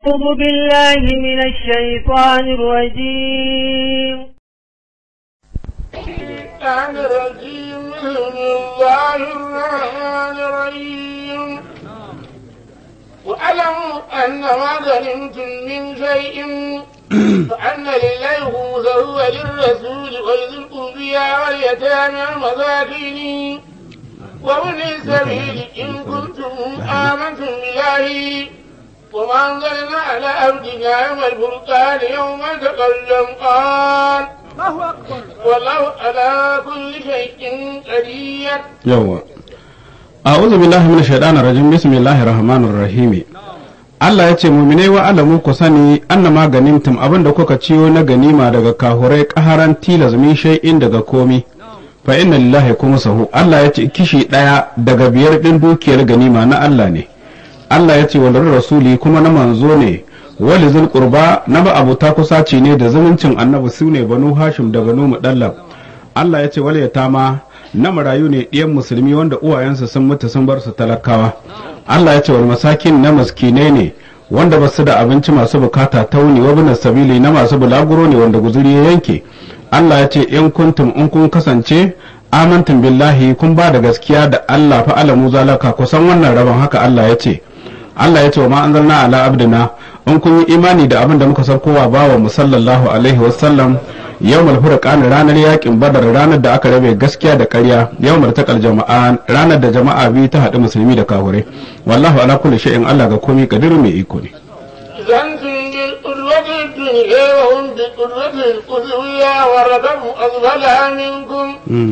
أعوذ بالله من الشيطان الرجيم الشيطان الرجيم بسم الله الرحمن الرحيم واعلموا أن ما غنمتم من شيء فأن لله خمسه وللرسول ولذي القربى واليتامى والمساكين وابن السبيل إن كنتم آمنتم بالله وما أنزلنا على عبدنا يوم الفرقان يوم تقلم قال والله على كل شيء قدير yawa a'udhu billahi minash shaitanir rajim bismillahir rahmanir rahim Allah ya ce muminai wa alamu ku sani annama ganimtum abin da kuka ciyo na ganima daga kahurai kaharan tilas min shay'in daga komi fa inna lillahi sahu Allah ya ce kishi daya daga biyar din dukiyar ganima na Allah ne Allah ya ce wa rasuli kuma na manzo ne wali zul qurba na ba abuta kusaci ne da zumuncin annabi su ne banu hashim da banu mudallab Allah ya ce wal yatama na marayu ne ɗiyan musulmi wanda uwayensu sun mutu sun bar su talakawa Allah ya ce wal masakin na maskinai ne wanda ba su da abinci masu bukata tauni wa bin sabili na masu bulaguro ne wanda guzuri ya yanke Allah ya ce in kuntum in kun kasance amantum billahi kun ba da gaskiya da Allah fa alamu zalaka kusan wannan rabon haka Allah ya ce Allah ya ce wa ma anzalna ala abdina in kun yi imani da abin da muka saukowa bawa mu sallallahu alaihi wasallam yawmal furqan ranar yakin badar ranar da aka rabe gaskiya da ƙarya yawmal taqal jama'a ranar da jama'a biyu ta haɗu musulmi da kahure wallahu ala kulli shay'in Allah ga komai kadiru mai iko ne إذا أنتم بالقدوة الدنيا وهم بالقدوة القدوية والركب أسفلها منكم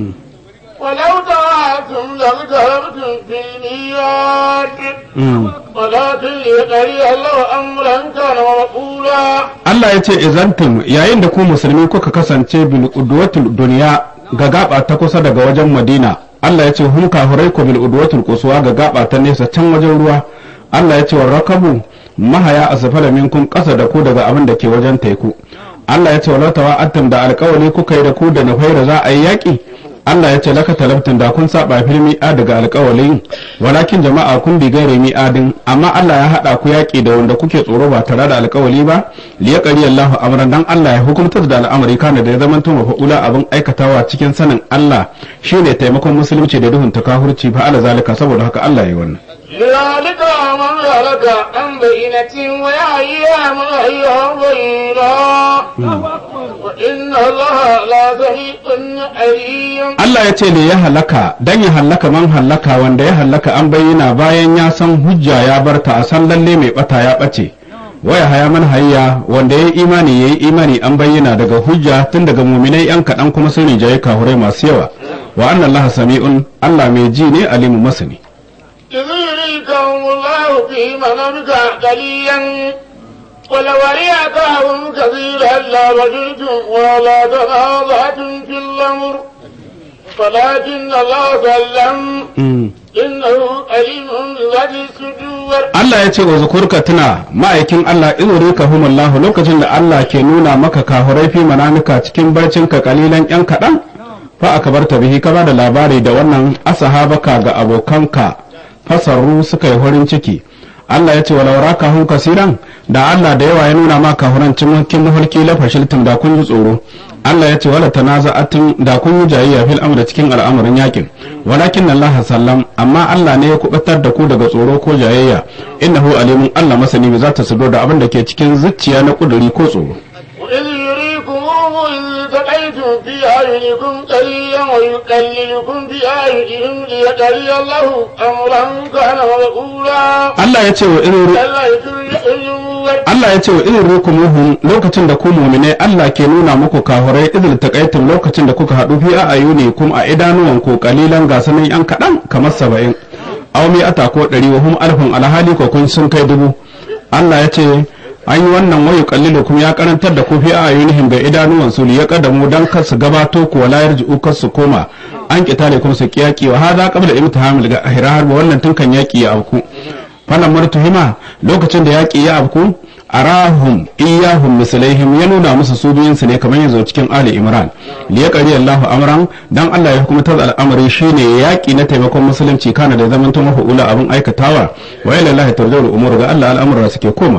ولو تواعدتم لاغتربتم في الميعاد ولكن ليقضي الله أمرا كان مفعولا Allah ya ce izantum yayin da ku musulmi kuka kasance bil udwatul duniya ga gaba ta kusa daga wajen Madina Allah ya ce hum kahurai ku bil udwatul quswa ga gaba ta nesa can wajen ruwa Allah ya ce wa rakabu mahaya asfala minkum kasa da ku daga abin da ke wajen teku Allah ya ce wa latawa attam da alƙawari kuka yi da ku da nufaira za a yi yaƙi Allah ya ce laka talabtin da kun saba fil mi'a daga alƙawalin walakin jama'a kun bi gaire mi'adin amma Allah ya haɗa ku yaƙi da wanda kuke tsoro ba tare da alƙawali ba li yaqri Allahu amran dan Allah ya hukuntar da al'amari kana da ya zama to mafa'ula abin aikatawa cikin sanin Allah shine taimakon musulunci da duhun takahurci fa ala zalika saboda haka Allah ya yi wannan لذلك من هلك عن بينة ويحيى من حي عن بينة وإن الله لا سميع عليم Allah ya ce ne ya halaka dan ya halaka man halaka wanda ya halaka an bayyana bayan ya san hujja ya barta a san lalle mai bata ya bace waya haya man hayya wanda ya yi imani ya yi imani an bayyana daga hujja tun daga muminai yan kaɗan kuma sun rinjaye kahurai masu yawa wa annan Allah sami'un Allah mai ji ne alimu masani إذ يريكم الله في منامك قليلا ولو أريكهم كثيرا لا رجلتم ولا تنازعتم في الأمر ولكن الله سلم إنه عليم بذات الصدور Allah ya ce wa zukurka tuna ma'aikin Allah in ka humullahu lokacin da Allah ke nuna maka kahurai fi manamika cikin barcinka kalilan yan kaɗan fa aka bar ta bihi ka ba da labari da wannan asahabaka ga abokanka fasarru suka yi farin ciki Allah ya ce wa laura kahun kasiran da Allah da yawa ya nuna ma kahuran cikin mafarki la fashiltum da kun ji tsoro Allah ya ce wala tanaza'atin da kun yi jayayya fil amri cikin al'amarin yakin walakin Allah sallam amma Allah ne ya kubatar da ku daga tsoro ko jayayya innahu alimun Allah masani bi zata sudo da abin da ke cikin zuciya na kuduri ko tsoro وإذ يريكموه إذ التقيتم في أعينكم قليلا ويقللكم في أعينهم ليقضي الله أمرا كان مفعولا Allah ya ce wa irin كلا يترجعون Allah ya ce wa irin rukumuhum lokacin da ku mu'minai Allah ke nuna muku kahurai idil taqaitum lokacin da kuka haɗu fi ayuni kum a idanuwan ku kalilan gasanin yan kaɗan kamar saba'in aw mi ata ko ɗari wa hum alfun alhali ko kun sun kai dubu Allah ya ce an yi wannan wayu kallilukum ya karantar da ku fi ayunihim ga idanuwan su ya kadamu dan kar su gabato ku wala yarji'u kar su koma an kitale kuma su kiyaki wa hada qabla imtihamil ga ahrar wannan tun kan yaki ya auku falan martuhima lokacin da yaƙi ya afku arahum iyahum mislaihim ya nuna musu su biyunsu ne kamar yanzu cikin ali imran li yaqri Allahu amran dan Allah ya hukumta al'amari shine yaƙi na taimakon musulunci kana da zaman to mafuula abin aikatawa wa ila Allah tarja'ul umur ga Allah al'amura suke komawa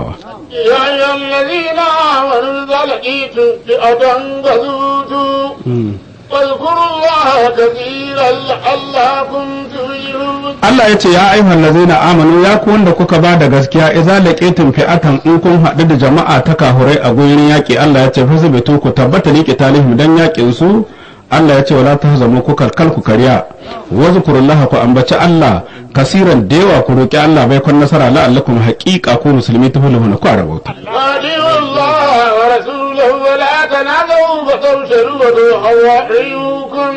يا أيها الذين آمنوا إذا لقيتم فئة فثبتوا واذكروا الله كثيرا لعلكم تفلحون Allah ya ce ya ayyuhal ladzina amanu ya ku wanda kuka ba da gaskiya idza laqitum fi'atan in kun haɗu da jama'a ta kahurai a gurin yaƙi Allah ya ce fasbitu ku tabbata liqi talihim dan yaƙin su Allah ya ce wala tahzamu ku kalkal ku kariya wazkurullaha ku ambaci Allah kasiran da yawa ku roki Allah bai kun nasara la'allakum haqiqa ku musulmi tuflihuna ku rabauta وأطيعوا الله ورسوله ولا تنازعوا فتوشلوا وتوحوا ريوكم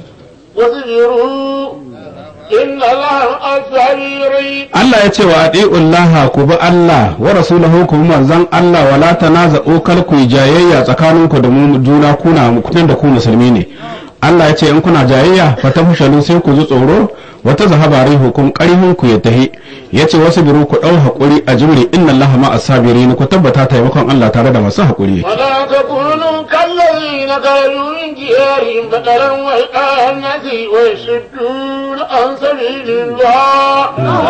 واصبروا إن الله مع الصابرين Allah ya ce wa ati'ullaha ku bi Allah wa rasulahu ku bi manzon Allah wala tanaza'u kal ku yi jayayya tsakaninku da mu juna kuna mutum da ku musulmi ne Allah ya ce in kuna jayayya fa tafshalu sai ku ji tsoro wata zahaba hukum qarihun ku ya tahi yace wasu biru ku dau hakuri a jimri inna Allah ma as-sabirin ku tabbata taimakon Allah tare da masu hakuri ولا تكونوا كالذين خرجوا من ديارهم بطرا وإلقاء الناس ويصدون عن سبيل الله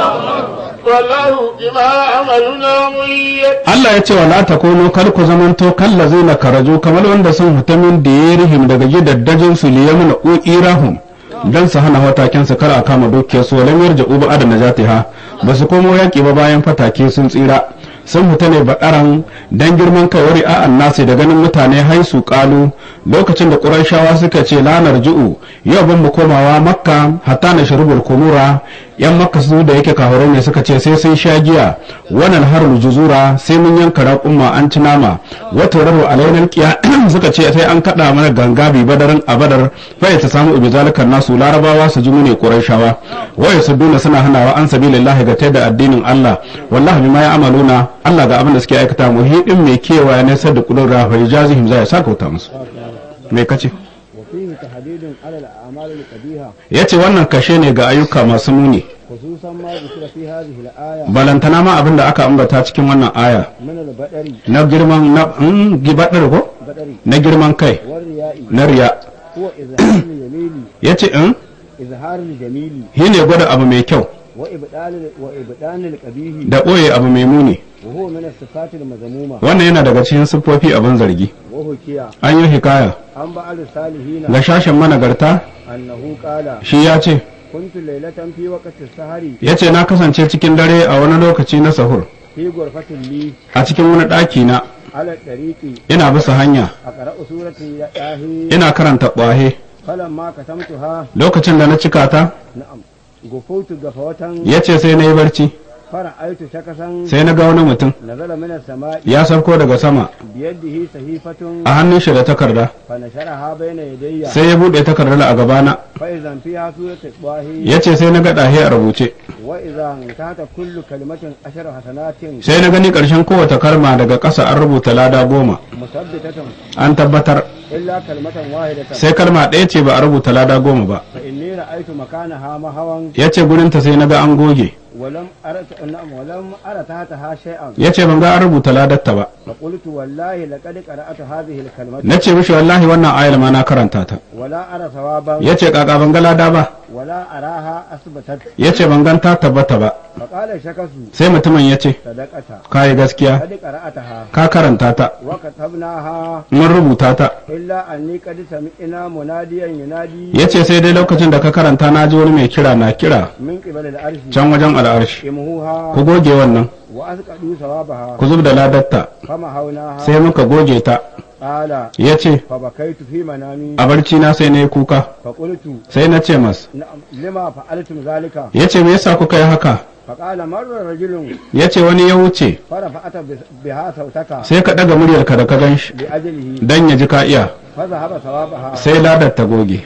والله بما عملنا محيط Allah ya ce wa la takunu kar ku zamanto kallazina karaju kamar wanda sun fita min diyarihim daga gidaddajin su liyamuna uirahum dan su hana wataken su kar a kama dukiyar su walam yarja uba adana jatiha ba su komo yaki ba bayan fatake sun tsira sun fita ne baɗaran dan girman kai wari a nasi da ganin mutane haisu kalu lokacin da ƙurashawa suka ce lanar ju'u yau ban mu komawa makka hatta na shirubul kumura yan makka su da yake kahurai ne suka ce sai sun sha giya wannan harul juzura sai mun yanka raƙumma an ci nama wata rabu alainar kiya suka ce sai an kaɗa mana ganga bi badarin a badar fa ta samu ibi zalikan nasu larabawa su ji mu ne ƙurashawa waye su duna suna hanawa an sabilillahi ga da addinin Allah wallahi bima ya amaluna Allah ga abin da suke aikata muhidin mai kewa ne sai da kudin rafa jazihim zai saka wuta musu me kace وفيه تحديد على الأعمال القبيحة yace wannan kashe ne ga ayyuka masu muni خصوصا ما ذكر في هذه الآية balantana ma abin da aka ambata cikin wannan aya من البدر na girman na mm, gibadar ko بدر na girman kai والرياء na riya هو إظهار الجميل yace in إظهار الجميل shi ne gwada abu mai kyau وإبطال وإبطال القبيح da ɓoye abu mai muni وهو من الصفات المذمومة wannan yana daga cikin siffofi abin zargi وهو كيا an yi hikaya عن بعض الصالحين ga shashin managarta أنه قال shi ya ce كنت ليلة في وقت السهر ya ce na kasance cikin dare a wani lokaci na sahur في غرفة لي a cikin wani ɗaki na على الطريق ina bisa hanya أقرأ سورة ياهي ina karanta ƙwahe فلما كتمتها lokacin da na cika ta نعم غفوت غفوة ya ce sai na yi barci فرأيت شخصا sai na ga wani mutum نزل من السماء ya sauko daga sama بيده صحيفة a hannun shi da takarda فنشرها بين يدي sai ya buɗe takardar a gabana فإذا فيها سورة الطاهي ya ce sai na ga ɗahe a rubuce وإذا انتهت كل كلمة عشر حسنات sai na gani ƙarshen kowace kalma daga ƙasa an rubuta lada goma مثبتة an tabbatar إلا كلمة واحدة sai kalma ɗaya ce ba a rubuta lada goma ba فإني رأيت مكانها مهوا ya ce gurinta sai na ga an goge ولم أرى نعم ولم أرى تحتها شيئا ya ce ban ga an rubuta ladarta ba فقلت والله لقد قرأت هذه الكلمة na ce mishi wallahi wannan ayar ma na karanta ta ولا أرى ثوابا ya ce kaka ban ga lada ba ولا أراها أثبتت ya ce ban gan ta tabbata ba فقال الشخص sai mutumin ya ce صدقت ka yi gaskiya قد قرأتها ka karanta ta وكتبناها mun rubuta ta إلا أني قد سمعنا مناديا ينادي ya ce sai dai lokacin da ka karanta na ji wani mai kira na kira من قبل العرش can wajen al'arshi إمهوها ku goge wannan وأسقطوا ثوابها ku zub da ladarta فمحوناها sai muka goge ta قال ya ce فبكيت في منامي a barci na sai na yi kuka فقلت sai na ce mas نعم لما فعلتم ذلك ya ce me yasa kuka yi haka فقال مر رجل ya ce wani ya wuce فرفعت بس- بها صوتك sai ka ɗaga muryarka da ka gan shi لأجله dan ya ji ka iya فذهب ثوابها sai ladar ta goge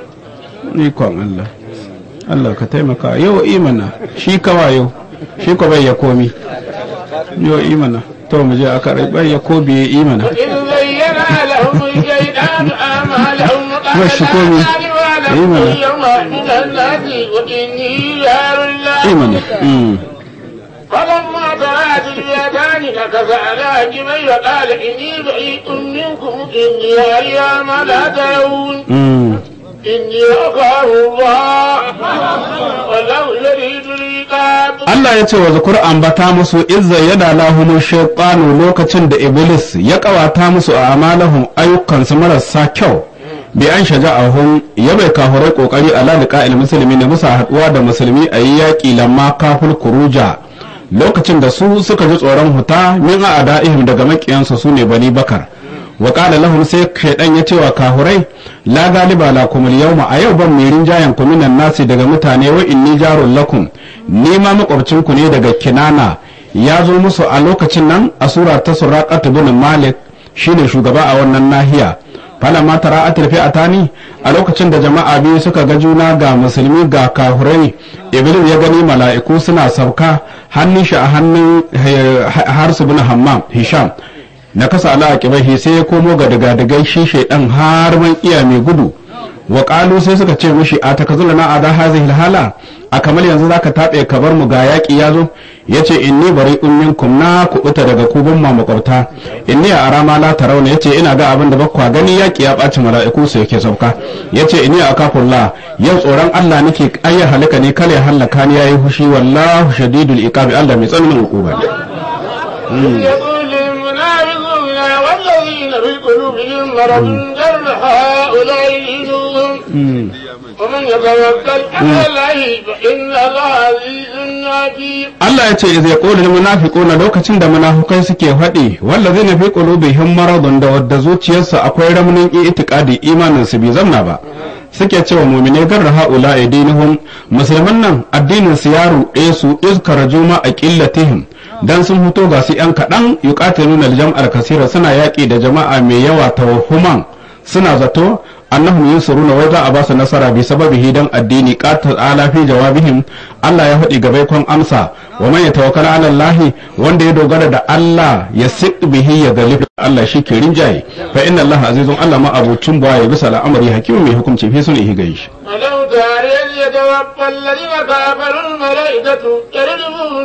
ikon Allah Allah ka taimaka yau imana shi kawa yau shi ko bai ya komi yau imana to mu je aka rai bai ya kobi ya imana إذ زين لهم الشيطان أعمالهم قال والشكومي. لا إيمان. أعلم اليوم من الناس وإني جار الله imana mm. فلما طلعت اليدان نكس على عجبي وقال إني بريء منكم إني أرى ما لا ترون Mm. إني أخاف الله والله يريد لي العذاب Allah ya ce wa zukur ambata musu izza yada lahumu shaytanu lokacin da iblis ya kawata musu a amalahum ayyukansu marasa kyau bi an shaja'ahum ya bai kafurai kokari ala liqa'il musulmi ne musa haduwa da musulmi a yi yaƙi lamma kaful kuruja lokacin da su suka ji tsoron huta min a ada'ihim daga makiyansu su ne bani bakar wa qala lahum sai shaydan ya ce wa kahurai la galiba lakum al-yawma a yau ban mai rinjayen ku minan nasi daga mutane wa inni jarul lakum ni ma makwabcin ku ne daga kinana ya zo musu a lokacin nan a sura ta suraqat bin malik shine shugaba a wannan nahiya fala ma tara atil fi'atani a lokacin da jama'a biyu suka ga juna ga musulmi ga kahurai iblis ya gani mala'iku suna sauka hannun shi a hannun harsu bin hammam hisham na kasa ala aqibahi sai ya komo ga daga shi shaidan har man iya mai gudu wa qalu sai suka ce mishi a takazulana ada hazihi hala a kamar yanzu zaka tabe ka bar mu ga yaki yazo yace inni bari'un minkum na kubuta daga kubun ma makwabta inni a arama la tarawna yace ina ga abin da bakwa gani yaki ya baci mala'iku sai yake sauka yace inni akafullah yau tsoron Allah nake ayya halaka ne kale halaka ni yayi hushi wallahu shadidul iqabi Allah mai tsananin hukuma يقول المنافقون والذين في قلوبهم مرض جر هؤلاء دينهم ومن يتوكل على الله فإن الله عزيز حكيم Allah ya ce zai ƙoli da munafiquna lokacin da munafukai suke faɗi wallazi na fi qulubihim maradun da wadda zuciyarsa akwai ramnin itiqadi imanin su bai zamna ba suke cewa mu'mine garra haula dinuhum musulman nan addinin su ya ruɗe su izkara juma a qillatihim dan sun fito ga su yan kaɗan yuqatiluna al-jam'al kasira suna yaƙi da jama'a mai yawa tawhuman suna zato annahum yansuruna wai za a ba su nasara bi sababihi dan addini qatal ala fi jawabihim Allah ya faɗi gabai kon amsa wa man yatawakkal ala Allah wanda ya dogara da Allah ya siq bihi ya galib Allah shi ke rinjaye fa inna Allah azizun Allah ma abucin baya bisa al'amari hakimin mai hukunci fi sun ihi gaishi ولو ترى إذ يتوفى الذين كفروا الملائكة يضربون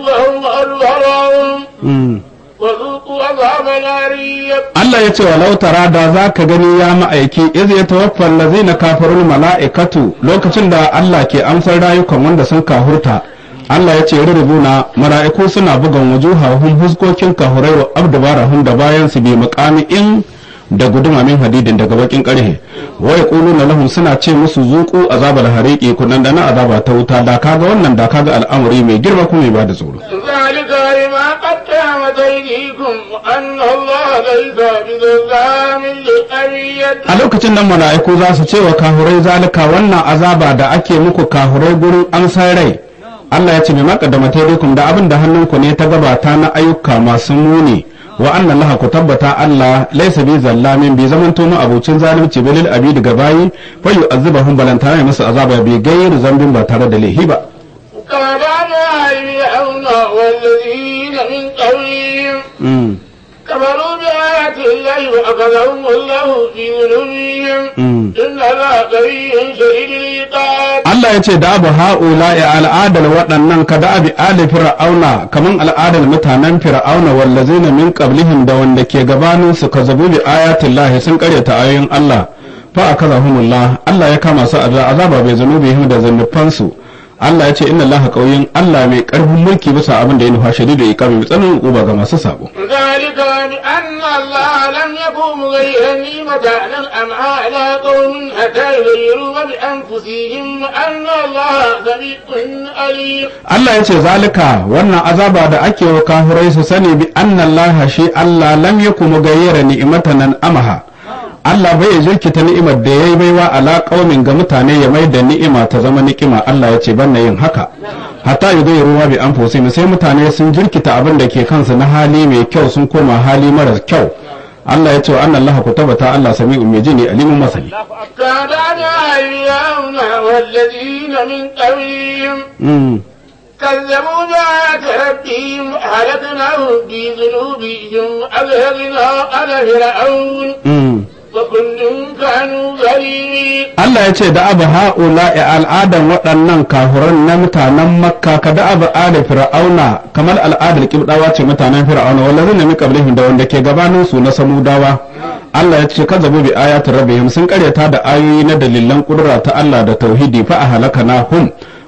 وجوههم وأدبارهم وذوقوا عذاب النار Allah ya ce wa lautara da za ka gani ya ma'aiki iz ya tawaffal lazina kafarul mala'ikatu lokacin da Allah ke amsar rayukan wanda sun kahurta Allah ya ce rubuna mala'iku suna bugan wujuhahum huskokin kahurai wa abdabarahum da bayan su bi muqami in da guduma min hadidin daga bakin karhe wa yaquluna lahum suna ce musu zuqu azabal hariqi kunan da na azaba ta wuta da kaga wannan da kaga al'amari mai girma kuma mai bada tsoro ذلك بما قدمت أيديكم وأن الله ليس بظلام للأبيد a lokacin nan mala'iku za su ce wa kahurai zalika wannan azaba da ake muku kahurai gurin amsar rai Allah ya ce mai makaddama taidikum da abin da hannunku ne ta gabata na ayyuka masu muni wa anna laha ku tabbata Allah laysa bi zallamin bi zaman to mu abucin zalunci bilil abidi ga bayi fa yu'azzibahum balantana musu azaba bi gairu zambin ba tare da laihi ba كما دعنا فرعون والذين من قبلهم Mm. كفروا بآيات الله وأخذهم الله في ذنوبهم Mm. إن الله قوي شديد العقاب Allah ya ce da abu ha'ula ya al'adar waɗannan ka da abi ali fir'auna kaman al'adar mutanen fir'auna wallazina min qablihim da wanda ke gabanin su ka zabu bi ayatin lahi sun karyata ayoyin Allah fa akazahumullah Allah ya kama su azaba azaba bai zanubihim da zannufansu su Allah ya ce inna Allah qawiyyun Allah mai karfin mulki bisa abin da ya nufa shadidu iqabi mai tsananin uba ga masu sabo ذلك بأن الله لم يكن مغيرا نعمة أنعمها على قوم حتى يغيروا بأنفسهم وأن الله سميع عليم Allah ya ce zalika wannan azaba da ake wa kafirai su sani bi anna Allah shi Allah lam yakum mugayyira ni'matan nan amaha Allah bai jirkita ni'imar da yayi baiwa ala qaumin ga mutane ya mai da ni'ima ta zama ni'ima Allah ya ce banna yin haka hatta yi ruwa bi anfusihim sai mutane sun jirkita abin da ke kansu na hali mai kyau sun koma hali mara kyau Allah ya ce wa anna Allah ku tabbata Allah sami'un mai jini alimun masani كان فرعون والذين من قبلهم mm. كذبوا بآيات ربهم هلكناهم بذنوبهم أذهبنا على فرعون mm. وكل كانوا ظالمين Allah ya ce da abu ha'ula a al'adan waɗannan kahuran na mutanen makka ka da abu ala fir'auna kamar al'adar kibdawa ce mutanen fir'auna wanda zai nemi kablihim da wanda ke gabanin su na samudawa Allah ya ce ka zabu bi ayatin rabbihim sun karyata da ayoyi na dalilan kudura ta Allah da tauhidi fa a halaka na hum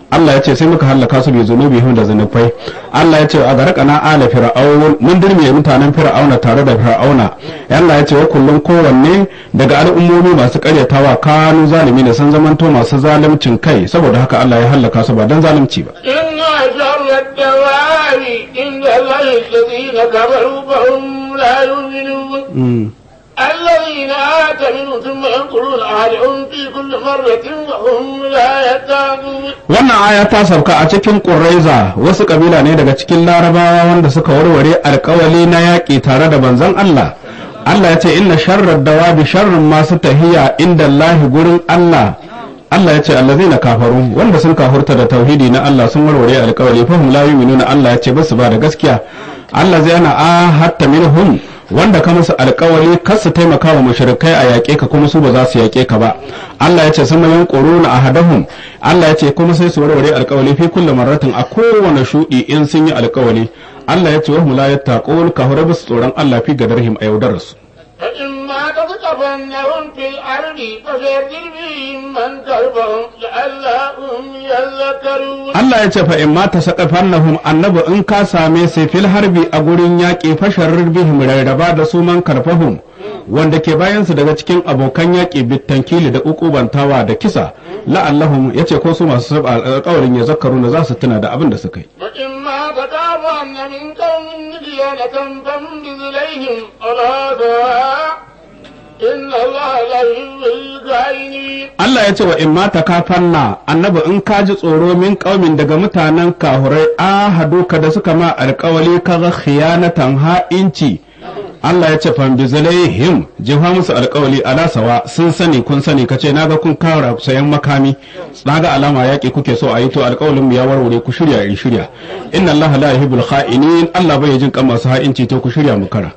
Allah ya ce sai muka hallaka su bi zunubihim da zunubai Allah ya ce a garkana ala fir'aun mun dirme mutanen fir'auna tare da fir'auna Allah ya ce wa kullum kowanne daga al'ummomi masu karyatawa kanu zalimi da sun zamanto masu zalimcin kai saboda haka Allah ya hallaka su ba dan zalunci ba إن شر الدواب عند الله الذين كفروا فهم لا يؤمنون الذين آتمنوا ثم ينقلون أهلهم في كل مرة وهم لا يتقون wannan aya ta sauka a cikin ƙuraiza wasu ƙabila ne daga cikin larabawa wanda suka warware alkawali na yaƙi tare da banzan Allah Allah ya ce inna sharrar dawabi sharrin masu tahiya inda Allah gurin Allah Allah ya ce allazina kafaru wanda sun kafurta da tauhidi na Allah sun warware alkawali fahim la yu'minuna Allah ya ce basu ba da gaskiya Allah zai ana ahatta minhum wanda ka musu alkawali kar su taimaka wa mushrikai a yaƙe ka kuma su ba za su yaƙe ka ba Allah ya ce sun mayan quruna ahadahum Allah ya ce kuma sai su warware alkawali fi kulli marratin a kowane shudi in sun yi alkawali Allah ya ce wa hum la yattaqun ka hore basu tsoron Allah fi gadarhim a yaudararsu فإما تثقفنهم في الأرض فشرر بهم من كربهم لعلهم يذكرون Allah ya ce fa in mata saqafannahum annabi in ka same sai fil harbi a gurin yaƙi fasharar bihim rarraba da su man karfahum wanda ke bayan su daga cikin abokan yaƙi bitankili da ukubantawa da kisa la'allahum yace ko su masu saba alƙawarin ya zakaru da za su tuna da abin da suka yi وإما تخافن من قوم خيانة فانبذ إليهم على سواء إن الله لا يحب الخائنين Allah ya ce wa in mata kafanna annabi in ka ji tsoro min kaumin daga mutanen kahurai ahaduka da suka ma alƙawali kaga khiyanatan ha'inci Allah ya ce fambizalaihim jefa musu alƙawali ala sawa sun sani kun sani kace naga kun kara sayan makami naga alama yaƙi kuke so a yi to alƙawalin mu ya warware ku shirya in shirya inna Allah la yuhibbul kha'inin Allah bai jin kan masu ha'inci to ku shirya mu kara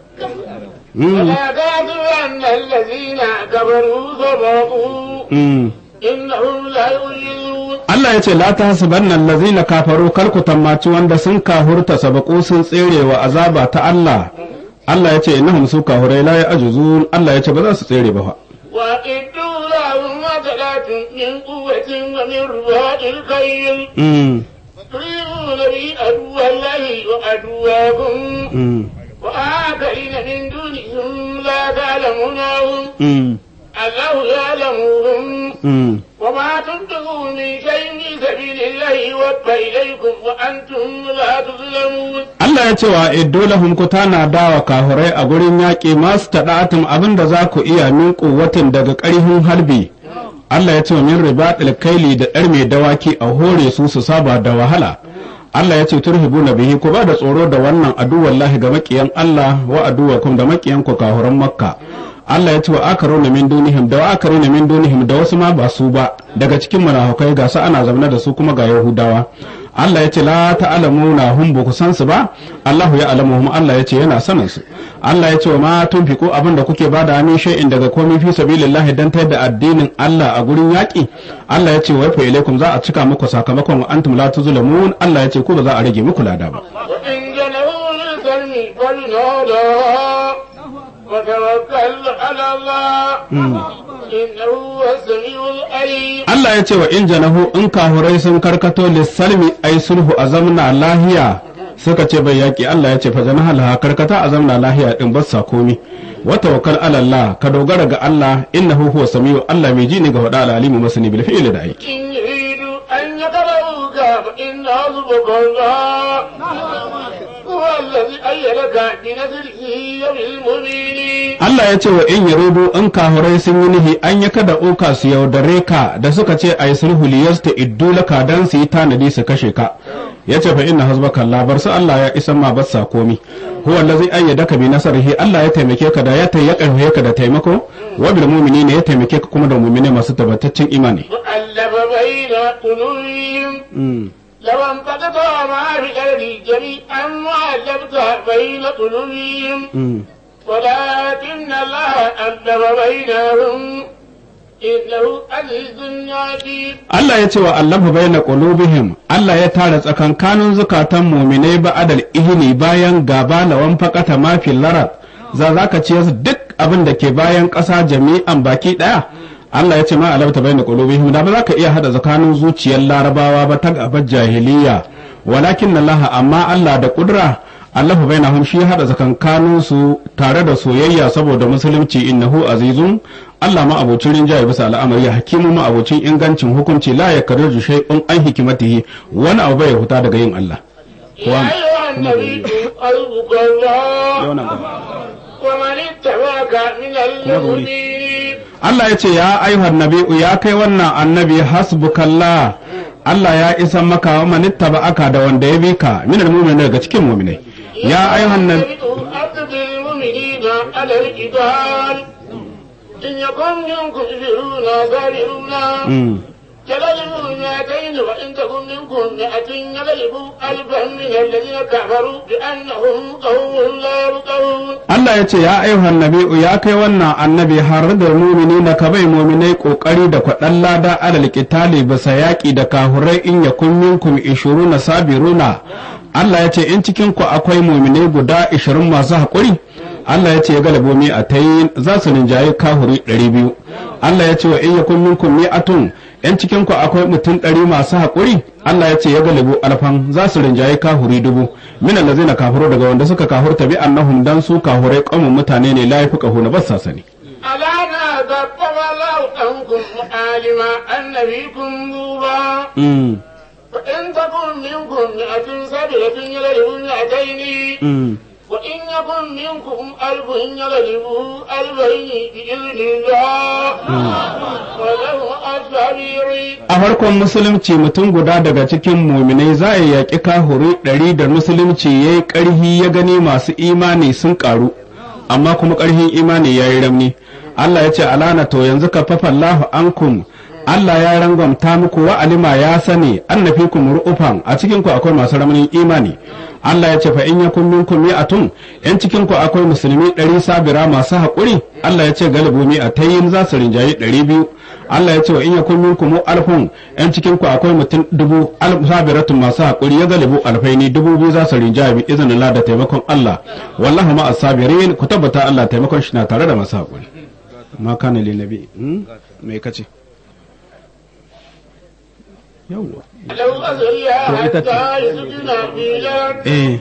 ولا تحسبن الذين كفروا سبقوا Mm. إنهم لا يعجزون Allah ya ce la ta hasibanna allazina kafaru kar ku tammaci wanda sun kahurta sabaku sun tsere wa azaba ta Allah Allah ya ce innahum su kahurai la ya'juzun Allah ya ce ba za su tsere ba fa وأعدوا لهم مثلات من قوة ومن رباط الخيل mm. تريدون به عدو الله وعدواكم mm. وآخرين من دونهم لا تعلمونهم mm. الله يعلمهم mm. وما تنفقوا من شيء في سبيل الله يوفى إليكم وأنتم لا تظلمون Allah ya ce wa idolahum ku tana dawa kahurai a gurin yaƙi masu taɗatin abin da za ku iya min ƙuwatin daga ƙarfin harbi Allah ya ce wa min ribaɗil kaili da ɗar mai dawaki a hore su su saba da wahala Allah ya ce turhibu na bihi ku ba da tsoro da wannan aduwallahi ga maƙiyan Allah wa aduwakum da maƙiyan ku kahuran makka Allah ya ce wa akaruna min dunihim da wa akaruna min dunihim da wasu ma ba su ba daga cikin munafukai ga su ana zaune da su kuma ga Yahudawa Allah ya ce la ta'lamuna hum ba ku san su ba Allahu ya alamuhum Allah ya ce yana sanin su Allah ya ce wa ma tunfiqu abin da kuke bada min shay'in daga komai fi sabilillah dan tayar da addinin Allah a gurin yaki Allah ya ce wa fa ilaikum za a cika muku sakamakon wa antum la tuzlamun Allah ya ce ku ba za a rage muku lada ba وإن جنوا للسلم فلنهدى وتوكل على الله إنه هو السميع العليم Allah ya ce wa in janahu in kahurai sun karkato lissalmi ai sulhu a zamna lahiya suka ce bai yaki Allah ya ce fa janaha laha karkata a zamna lahiya din bassa komi wa tawakkal ala Allah ka dogara ga Allah innahu huwa samiu Allah mai ji ne ga wada alalimu masani bil fi'li da aiki إن يريدوا أن يقرؤوك فإن حسبك الله هو الذي أيدك بنصره وبالمؤمنين Allah ya ce wa in yarudu in kahurai sun yi nihi an ya kada uka su yaudare ka da suka ce ai sulhu liyasta iddu laka dan su yi tanadi su kashe ka ya ce fa inna hasbaka Allah bar su Allah ya isan ma bassa komi huwa allazi ayyadaka bi nasrihi Allah ya taimake ka da ya tayyaka ka da taimako wa bil mu'minina ya taimake ka kuma da mu'mine masu tabbataccen imani وألف بين قلوبهم Mm. لو انفقت ما في الأرض جميعا وألفت بين قلوبهم Mm. ولكن الله ألف بينهم إنه عزيز حكيم Allah ya ce wa Allahu bayna qulubihim Allah ya tara tsakankanin zukatan mu'minai ba'adal ihni bayan gaba lawan faqata ma fil larat za zaka ce su duk abin da ke bayan ƙasa jami'an baki daya Allah ya ce ma alabta bayna qulubihim da ba za ka iya hada tsakanin zuciyar larabawa ba ta gabar jahiliya walakin Allah amma Allah da kudura Allah bainahum shi hada tsakankanin su tare da soyayya saboda musulunci innahu azizun Allah ma abocin rinjaye bisa al'amari hakimu ma abocin ingancin hukunci la yakarru shay'un an hikimatihi wani abu bai huta daga yin Allah يا أيها النبي حسبك الله ومن اتبعك من المؤمنين Allah ya ce ya ayyuhan nabi'u ya kai wannan annabi hasbukallah Allah ya isa maka wa manittaba aka da wanda ya bi ka minal mu'minin daga cikin mu'minai ya ayyuhan nabi أكد المؤمنين على القتال إن يكن منكم عشرون صابرون Mm. يغلبوا مئتين وإن تكن منكم مئة يغلبوا ألفا من الذين كفروا بأنهم قوم لا يفقهون Allah ya ce ya ayyuhan nabi'u ya kai wannan annabi har da mumini na ka bai muminai kokari da kwaɗan lada alal qitali bisa yaƙi da kahurai in yakun minkum ishuruna sabiruna Allah ya ce in cikin ku akwai muminai guda 20 masu haƙuri Allah ya ce ya galabo mi a tayi za su rinjaye kahuri 200 Allah ya ce wa in yakun minkum mi'atun in cikin ku akwai mutum ɗari masu haƙuri Allah ya ce ya galibu alfan za su rinjaye kahuri dubu min allazina kafaru daga wanda suka kafurta bi annahum dan su kahurai qaumun mutane ne la yafiqahu na bassa sani ألا نادى الله عنكم عالما أن فيكم ذوبا mm. فإن تكن منكم مئة صابرة يغلبوا مئتين mm. وإن يكن منكم ألف يغلبوا ألفين بإذن الله وله الصابرين a farkon musulunci mutum guda daga cikin muminai za a yaƙi kahuri ɗari da musulunci ya yi ƙarhi ya gani masu imani sun ƙaru amma kuma ƙarhin imani ya yi ramni Allah ya ce alana to yanzu ka fafallahu ankum Allah ya rangwamta muku wa alima ya sani annafikum ru'ufan a cikin ku akwai masu ramanin imani Allah ya ce fa in yakun minkum mi'atun in cikin ku akwai musulmi ɗari sabira masu haƙuri Allah ya ce galibu mi'atayin za su rinjayi ɗari biyu Allah ya ce wa in yakun minkum alfun in cikin ku akwai mutum dubu alf sabiratun masu haƙuri ya galibu alfaini dubu biyu za su rinjayi bi izinin Allah da taimakon Allah wallahu ma'as sabirin ku tabbata Allah taimakon shi na tare da masu haƙuri ma kana li nabi me kace yawwa لو أزل حتى يسكن في الأرض eh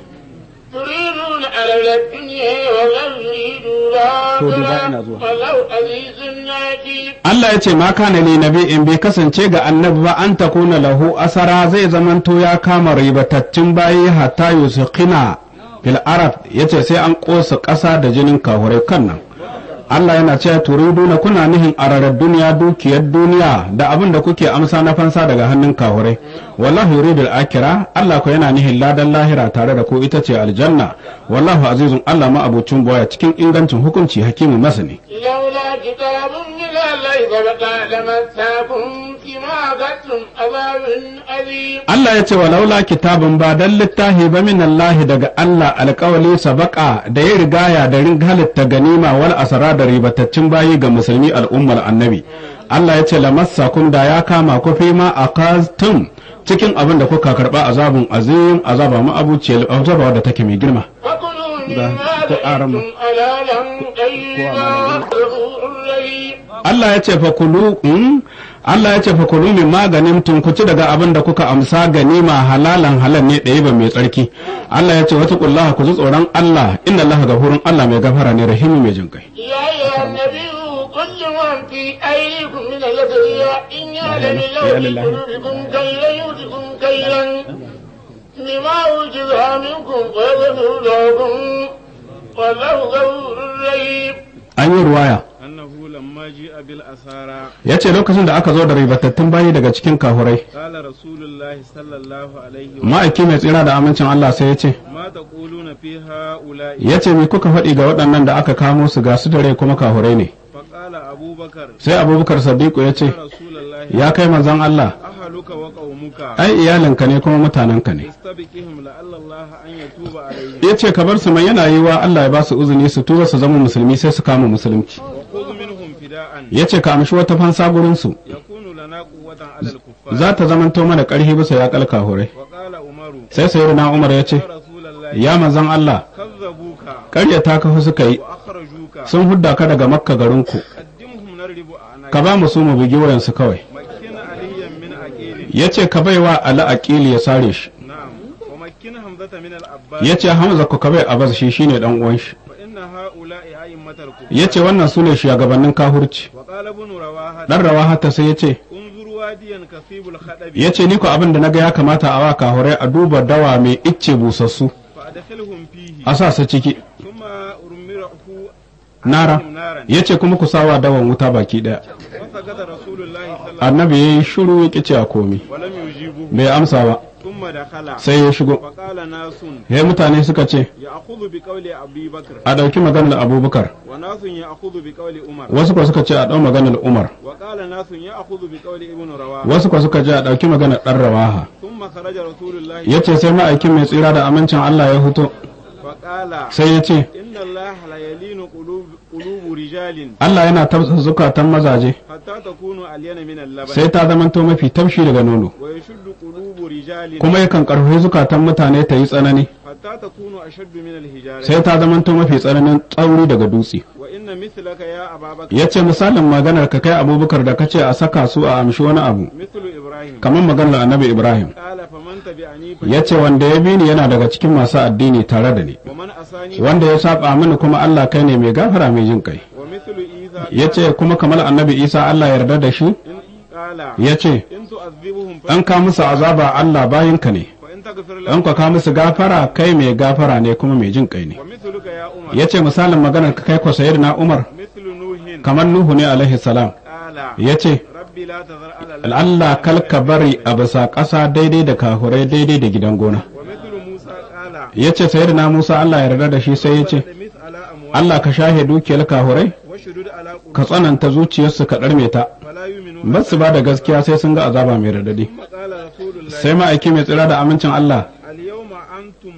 تريدون على الدنيا ولو يريدوا الآخرة ولو عزيز حكيم Allah ya ce ma kana li nabi in bai kasance ga annabi ba an takuna lahu asara zai zamanto ya kama ribatattun bayi hatta yusqina fil arab yace sai an kosa ƙasa da jinin kahurai kan nan Allah yana cewa turiduna kuna nihin ararar duniya dukiyar duniya da abin da kuke amsa na fansa daga hannun kahurai wallahu yuridul akira Allah ko yana nihin ladan lahira tare da ku ita ce aljanna wallahu azizun Allah ma abucin boya cikin ingancin hukunci hakimu masani لولا كتاب من الله سبق لمساكم فيما أخذتم عذاب أليم Allah ya ce wa laula kitabun ba dan littahi ba min Allah daga Allah alƙawali sabaka da ya rigaya da rin halitta ganima wal asara da ribataccen bayi ga musulmi al'ummar annabi Allah ya ce lamassakum da ya kama ku fi ma akaztum cikin abin da kuka karba azabun azim azaba ma abuciyar azaba da take mai girma فكلوا ده مما تقارن. ذقتم حلالا طيبا غفور رحيم Allah ya ce fa kulu mm? Allah ya ce fa kulu min maganin tun ku ci daga abin da kuka amsa ganima halalan halal ne ɗaya ba mai tsarki Allah ya ce wata kullaha ku ji tsoron Allah inna Allah gafurun Allah mai gafara ne rahimi mai jin kai يا أيها النبي كل من في أيديكم من اليسرية إن يعلم الله يا في لله. قلوبكم كيلا يؤتكم كيلا لما وجدها منكم ويغفر لكم والله غفور رحيم an yi ruwaya أنه لما جاء بالأسارى ya ce lokacin da aka zo da ribatattun bayi daga cikin kahurai قال رسول الله صلى الله عليه وسلم ma'aiki mai tsira da amincin Allah sai ya ce ما تقولون في هؤلاء ya ce me kuka faɗi ga waɗannan da aka kamo su ga su da rai kuma kahurai ne فقال أبو بكر sai abubakar sadiku ya ce يا رسول الله ya kai manzon Allah أهلك وقومك ai iyalinka ne kuma mutanenka ne استبقهم لعل الله أن يتوب عليهم ya ce ka bar su mai yana yiwa Allah ya ba su uzuni su tura su zama musulmi sai su kama musulunci وخذ منهم فداء ya ce ka amshi wata fansa gurinsu يكون لنا قوة على الكفار za ta zamanto mana ƙarfi bisa ya kalka hore وقال عمر sai sayi na umar ya ce يا رسول الله ya manzon Allah كذبوك ƙaryata ka fa suka yi وأخرجوك sun hudda ka daga makka garinku قدمهم nadribu a'naq ka ba mu su mu bugi wayansu kawai makkin aliyan min aqilin yace ka baiwa ala aqili ya sare shi na'am wa makkin hamzata min al-abbas yace hamza ku ka bai abbas shi shine dan uwan shi fa inna ha'ula'i a'immatal kufar yace wannan sune shugabannin kahurci wa qala ibn rawaha dan rawa hatta sai yace unzur wadiyan kasibul khadabi yace ni ko abin da naga ya kamata a wa kahurai a duba dawa mai icce busassu fa adkhilhum fihi a sa su ciki thumma urmirahu nara alaihim naran yace kuma ku sawa dawan wuta baki daya wa sagada rasulullahi sallallahu annabi yayi shiru ya kice a komi wa lam yujibuhu bai amsa ba thumma dakhala sai ya shigo fa qala nasun yayi mutane suka ce ya'khudhu bi qawli abi bakr a dauki maganar abubakar wa nasun ya'khudhu bi qawli umar wasu ko suka ce a dau maganar umar wa qala nasun ya'khudhu bi qawli ibn rawaha wasu ko suka ce a dauki maganar dan rawaha thumma kharaja rasulullahi yace sai ma'aikin mai tsira da amincin Allah ya fito fa qala sai ya ce inna allaha la yalinu qulub qulubu rijalin Allah yana tafsa zukatan mazaje hatta takunu alyana min al-laban sai ta zamanto mafi taushi daga nono wa yashuddu qulubu rijalin kuma yakan karfafi zukatan mutane ta yi tsanani hatta takunu ashaddu min al-hijarati sai ta zamanto mafi tsananin tsauri daga dutse wa inna mithlaka ya ababakar ya ce misalin maganar ka kai abubakar da kace a saka su a amshi wani abu mithlu ibrahim kamar maganar annabi ibrahim qala faman tabi'ani fa ya ce wanda ya bi ni yana daga cikin masu addini tare da ni wa man asani wanda ya saba mini kuma Allah kai ne mai gafara mai jin kai wa mithlu isa ya ce kuma kamar annabi isa Allah yarda da shi in qala ya ce in tu'adhibuhum fa an ka musu azaba Allah bayinka ne fa in taghfir an lahum ka ka musu gafara kai mai gafara ne kuma mai jin kai ne wa mithluka ya umar ya ce misalin maganar ka kai ko na umar mithlu nuhin kamar nuhu ne alaihi salam qala ya ce rabbi la tazar ala Allah kalka bari a bisa ƙasa daidai da kahurai daidai da gidan gona wa mithlu musa qala ya ce na musa Allah yarda da shi sai ya ce mis ala amwal Allah ka shahe dukiyar kahurai wa shudud ala qulub ka tsananta zuciyarsu ka ɗarme ta fala yu'minu ba su ba da gaskiya sai sun ga azaba mai radadi ثم قال رسول الله sai ma'aiki mai tsira da amincin Allah اليوم أنتم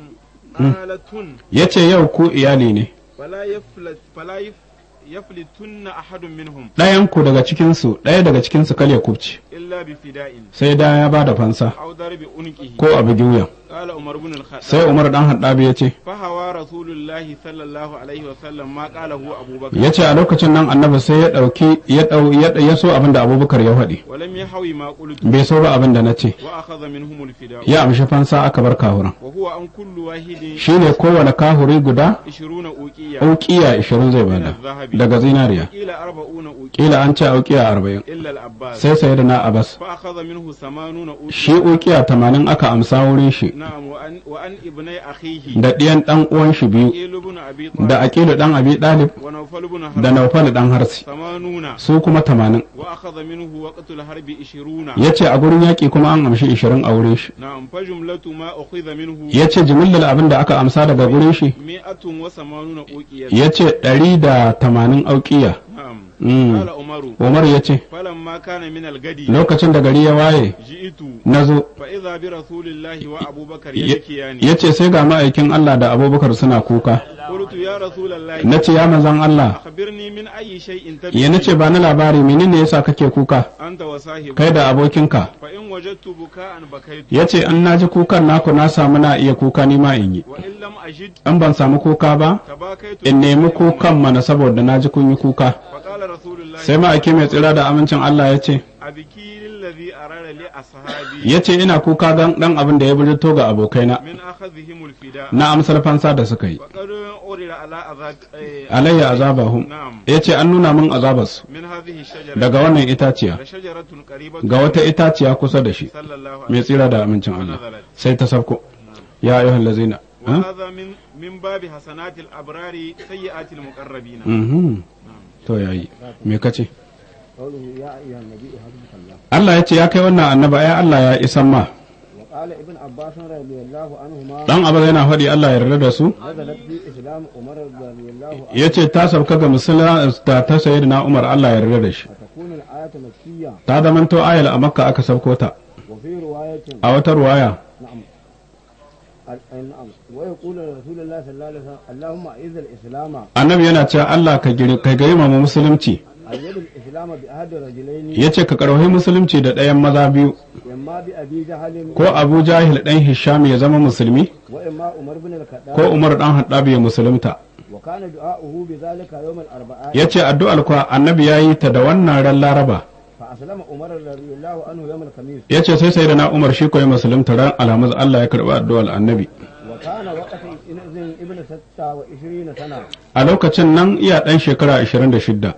آلة ya ce yau ku iyali ne فلا يفلت فلا يف يفلتن أحد منهم ɗayan ku daga cikinsu ɗaya daga cikinsu kal ya kubce إلا بفداء sai da ya ba da fansa أو ضرب عنقه ko a bugi wuyan قال عمر بن الخطاب sai Umar dan Haddabi ya ce فهوى رسول الله صلى الله عليه وسلم ما قاله أبو بكر ya ce a lokacin nan annabi sai ya ɗauki ya ɗau ya ya so abin da Abubakar ya faɗi ولم يحوي ما قلت bai so ba abin da na ce وأخذ منهم الفداء ya amshi fansa aka bar kahuran وهو عن كل واحد shine kowane kahuri guda عشرون أوقية auƙiya 20 zai bada daga zinariya قيل أربعون أوقية kila an ce auƙiya 40 إلا العباس sai sayyidina Abbas فأخذ منه ثمانون أوقية shi ukiya 80 aka amsa wurin shi نعم وأن, وأن ابني أخيه da ɗiyan ɗan uwan shi biyu قيل بن أبي طالب da aqilu ɗan abi ɗalib ونوفل بن da حرب naufal ɗan harsi ثمانون su kuma 80 وأخذ منه وقت الحرب عشرون ya ce a gurin yaƙi kuma an amshi 20 a wurin shi نعم فجملة ما أخذ منه ya ce jimillar abin da aka amsa daga gurin shi مئة وثمانون أوقية ya ce 180 auƙiya نعم Mm. قال عمر umar ya ce فلما كان من الغد lokacin da gari ya waye جئت na zo فإذا برسول الله وأبو بكر ya يبكيان ya ce sai ga ma'aikin Allah da abubakar suna kuka قلت يا رسول الله na ce ya manzan Allah أخبرني من أي شيء ya na ce ba na labari menene yasa kake kuka أنت وصاحبك kai da abokinka فإن وجدت بكاء بكيت ya ce an naji kukan naku na samu na iya kuka ni ma in yi وإن لم أجد an ban samu kuka ba تباكيت in nemi kukan mana saboda na ji kun yi kuka فقال رسول الله sai ma'aiki mai tsira da amincin Allah ya ce أبكي للذي أراد لأصحابي ya ce ina kuka gan dan abin da ya bijirto ga abokaina من أخذهم الفداء na amsar fansa da suka yi وقد أورد على أذاك إيه، alayya azabahum نعم ya ce an nuna min azabarsu من هذه الشجرة daga wannan itaciya لشجرة قريبة ga wata itaciya kusa da shi صلى الله عليه mai tsira da amincin Allah sai ta sabko ya ayyuhal lazina ha? وهذا من من باب حسنات الأبرار سيئات المقربين Mhm. to yayi me kace قوله يا أيها النبي حسبك الله Allah ya ce ya kai wannan annaba ya Allah ya isan ma وقال ابن عباس رضي الله عنهما dan abu yana faɗi Allah ya yarda da su نزلت في إسلام عمر رضي الله عنه ya ce ta sauka ga musulma da ta sayi na Umar Allah ya yarda da shi فتكون الآية مكية ta zamanto ayal a makka aka sauko ta وفي رواية a wata ruwaya نعم ال- نعم ويقول رسول الله صلى الله عليه وسلم اللهم أعز الإسلام annabi yana cewa Allah ka giri ka girmama musulunci أيد الإسلام بأحد رجلين ya ce ka karwahi musulunci da ɗayan maza biyu إما بأبي جهل ko Abu Jahil ɗan Hisham ya zama musulmi وإما عمر بن الخطاب ko Umar ɗan Haddab ya musulunta وكان دعاؤه بذلك يوم الأربعاء yace addu'ar kuwa annabi yayi ta da wannan ran laraba فأسلم عمر رضي الله عنه يوم الخميس yace sai sai da na umar shi koyi musulunta ran alhamis Allah ya karɓi addu'ar annabi وكان وقت إذن ابن ستة وعشرين سنة a lokacin nan iya ɗan shekara 26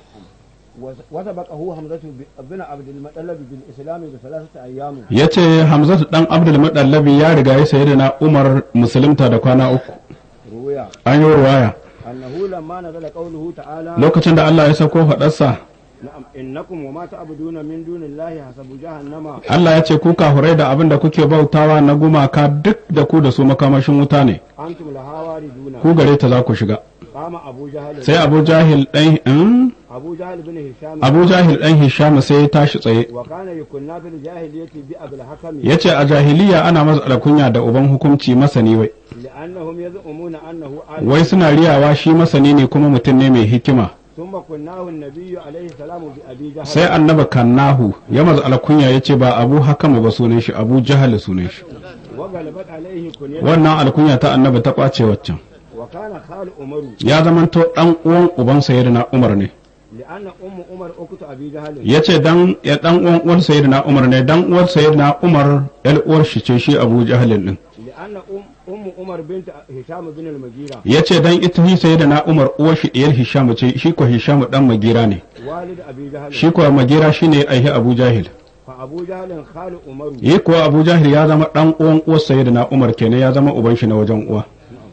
وسبقه حمزة بن عبد المطلب بالإسلام بثلاثة أيام yace hamzatu dan abdul mudallabi ya riga ya sayi da na umar musulunta da kwana uku رويا an yi ruwaya أنه لما نزل قوله تعالى lokacin da Allah ya sauko faɗarsa نعم إنكم وما تعبدون من دون الله حسب جهنم Allah ya ce ku kafurai da abin da kuke bautawa na gumaka duk da ku da su makamashin wuta ne أنتم لها واردون ku gare ta za ku shiga قام أبو جهل sai Abu Jahil dan in? أبو جهل بن هشام Abu Jahil dan Hisham sai ya tashi tsaye وكان يكنا في الجاهلية بأبي الحكم yace a jahiliya ana masa alkunya da uban hukunci masani wai لأنهم يزعمون أنه عالم wai suna riyawa shi masani ne kuma mutum ne mai hikima ثم كناه النبي عليه السلام بأبي جهل sai annaba kannahu ya maza alkunya ya ce ba abu hakama ba sunan shi abu jahal sunan shi وغلبت عليه كنيته wannan alkunya ta annaba ta kwace waccan وكان خال عمر ya zamanto dan uwan uban sayyidina umar ne لأن أم عمر أخت أبي جهل ya ce dan ya dan uwan uwar sayyidina umar ne dan uwar sayyidina umar yar uwar shi ce shi abu jahalin din لأن أم أم عمر بنت هشام بن المغيرة ya ce dan ita hi sayyidina umar uwar shi diyar hisham ce shi ko hisham dan magira ne والد أبي جهل shi ko magira shine aihi abu jahil فأبو جهل خال عمر yi kuwa abu jahil ya zama dan uwan uwar sayyidina umar kenan ya zama uban shi na wajen uwa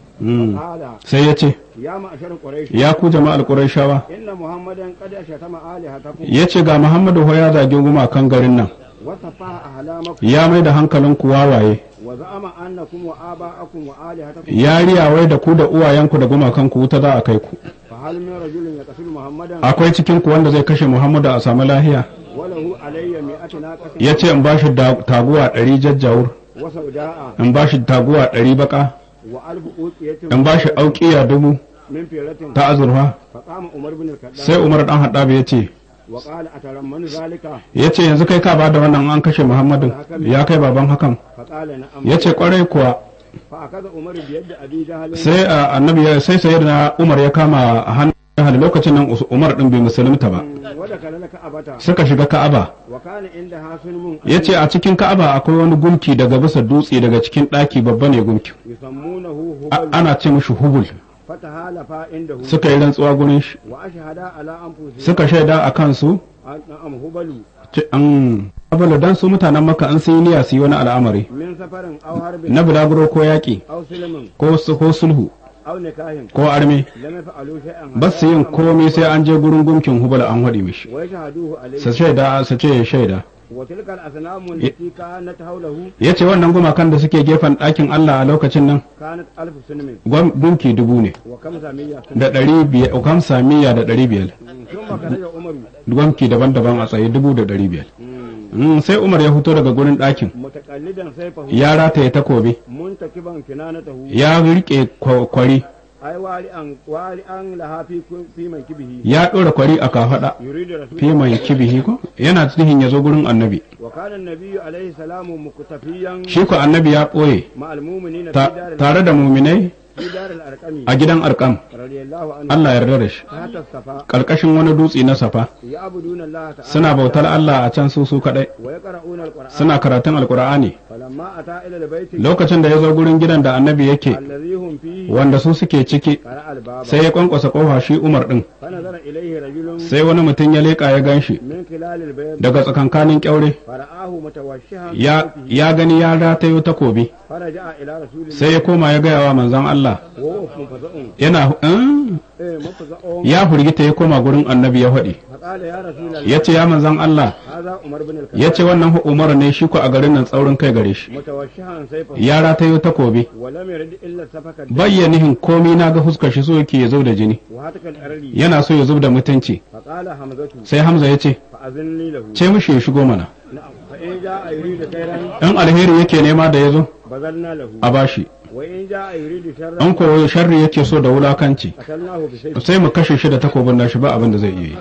Mm. قال sai ya ce يا معشر قريش ya ku jama'ar qurayshawa إن محمدا قد شتم آلهتكم ya ce ga muhammadu ho ya zagi gumakan garin nan وسفه أحلامكم ya mai da hankalinku wawaye وزعم أنكم وآباءكم وآلهتكم ya riyawai da ku da uwayenku da gumakanku wuta za a kai ku فهل من رجل يقتل محمدا akwai cikin ku wanda zai kashe muhammadu a samu lahiya وله علي مئة ناقة ya ce in bashi da- taguwa ɗari jajjawur وسوداء in bashi taguwa ɗari baka وألف أوقية in bashi auƙiya dubu من فيلة ta azurfa فقام عمر بن الخطاب sai umar dan haɗabi ya ce وقال أترمن ذلك ya ce yanzu kai ka ba da wannan an kashe muhammadu ya kai baban hakan فقال نعم ya ce kwarai kuwa فأخذ عمر بيد أبي جهل sai a, annabi ya sai sayar na umar ya kama a hannun jahal lokacin nan Us- umar din bai musulunta ba ودخل لك أبتا suka shiga ka'aba وكان عندها سلم ya ce a cikin ka'aba akwai wani gumki daga bisa dutse daga cikin ɗaki babba ne gumki يسمونه A- هبل ana ce mishi hubul فتهالفا عنده suka yi rantsuwa gurin shi وأشهدا على أنفسهم suka shaida a kansu نعم هبل ce an abala dan su mutanen maka an sun yi niyya su yi wani al'amari من سفر أو حرب na bulaguro ko yaƙi أو سلم ko su- ko sulhu أو نكاح ko arme لم يفعلوا شيئا ba su yin komai sai an je gurin gumkin hubal an haɗi mishi ويشهدوه عليه su shaida su ce ya shaida وتلك الأصنام التي كانت حوله ya ce wannan gumakan da suke gefen ɗakin Allah a lokacin nan كانت ألف سنم gwam- gunki dubu ne وخمسمية سنم da ɗari biyar ukam samiya da ɗari biyar ثم خرج عمر gwamki daban-daban a tsaye dubu da ɗari biyar مم. Mm, sai umar ya fito daga gurin ɗakin متقلدا سيفه ya rataye takobi منتكبا كنانته ya riƙe kwa- kwari أي والئا والئا لها في في منكبه ya ɗora kwari a kafaɗa يريد رسول fi mai kibihi ko yana tsihin ya zo gurin annabi وكان النبي عليه السلام مكتفيا shi ko annabi ya ɓoye مع المؤمنين في ta- دار tare da muminai في دار الأرقم a gidan arkam رضي الله عنه Allah yarda da shi تحت الصفا ƙarƙashin wani dutse na safa يعبدون الله تعالى suna bautar Allah a can su su kaɗai ويقرؤون القرآن suna karatun alkur'ani فلما أتى إلى البيت lokacin da ya zo gurin gidan da annabi yake الذي هم فيه wanda su suke ciki قرأ الباب sai ya kwankwasa kofa shi umar din فنظر إليه رجل sai wani mutum ya leƙa ya gan shi من خلال البيت daga tsakankanin kyaure فرآه متوشحا ya, بسيفه ya gani ya ratayo takobi فرجع إلى رسول الله sai ya koma ya gaya wa manzon Allah وهو منفزع yana "Mm." إيه منفزع ya hurgita ya koma gurin annabi ya faɗi فقال يا رسول الله ya ce ya manzon Allah هذا عمر بن الخطاب ya ce wannan hu- umar ne shi ko a garin nan tsaurin kai gare shi متوشحا سيفه ya ratayo takobi ولم يرد إلا سفك الدم bayyanihin komi na ga fuskar shi so yake ya zub da jini وهتك الأرض yana so ya zub da mutunci فقال حمزة sai hamza ya ce فأذن لي له ce mishi ya shigo mana نعم فإن جاء يريد خيرا in alheri yake nema da ya zo بذلنا له a bashi وإن جاء يريد شرا in ko sharri yake so da wulakanci قتلناه بسيف sai mu kashe shi da takobin nashi ba abin da zai iya yi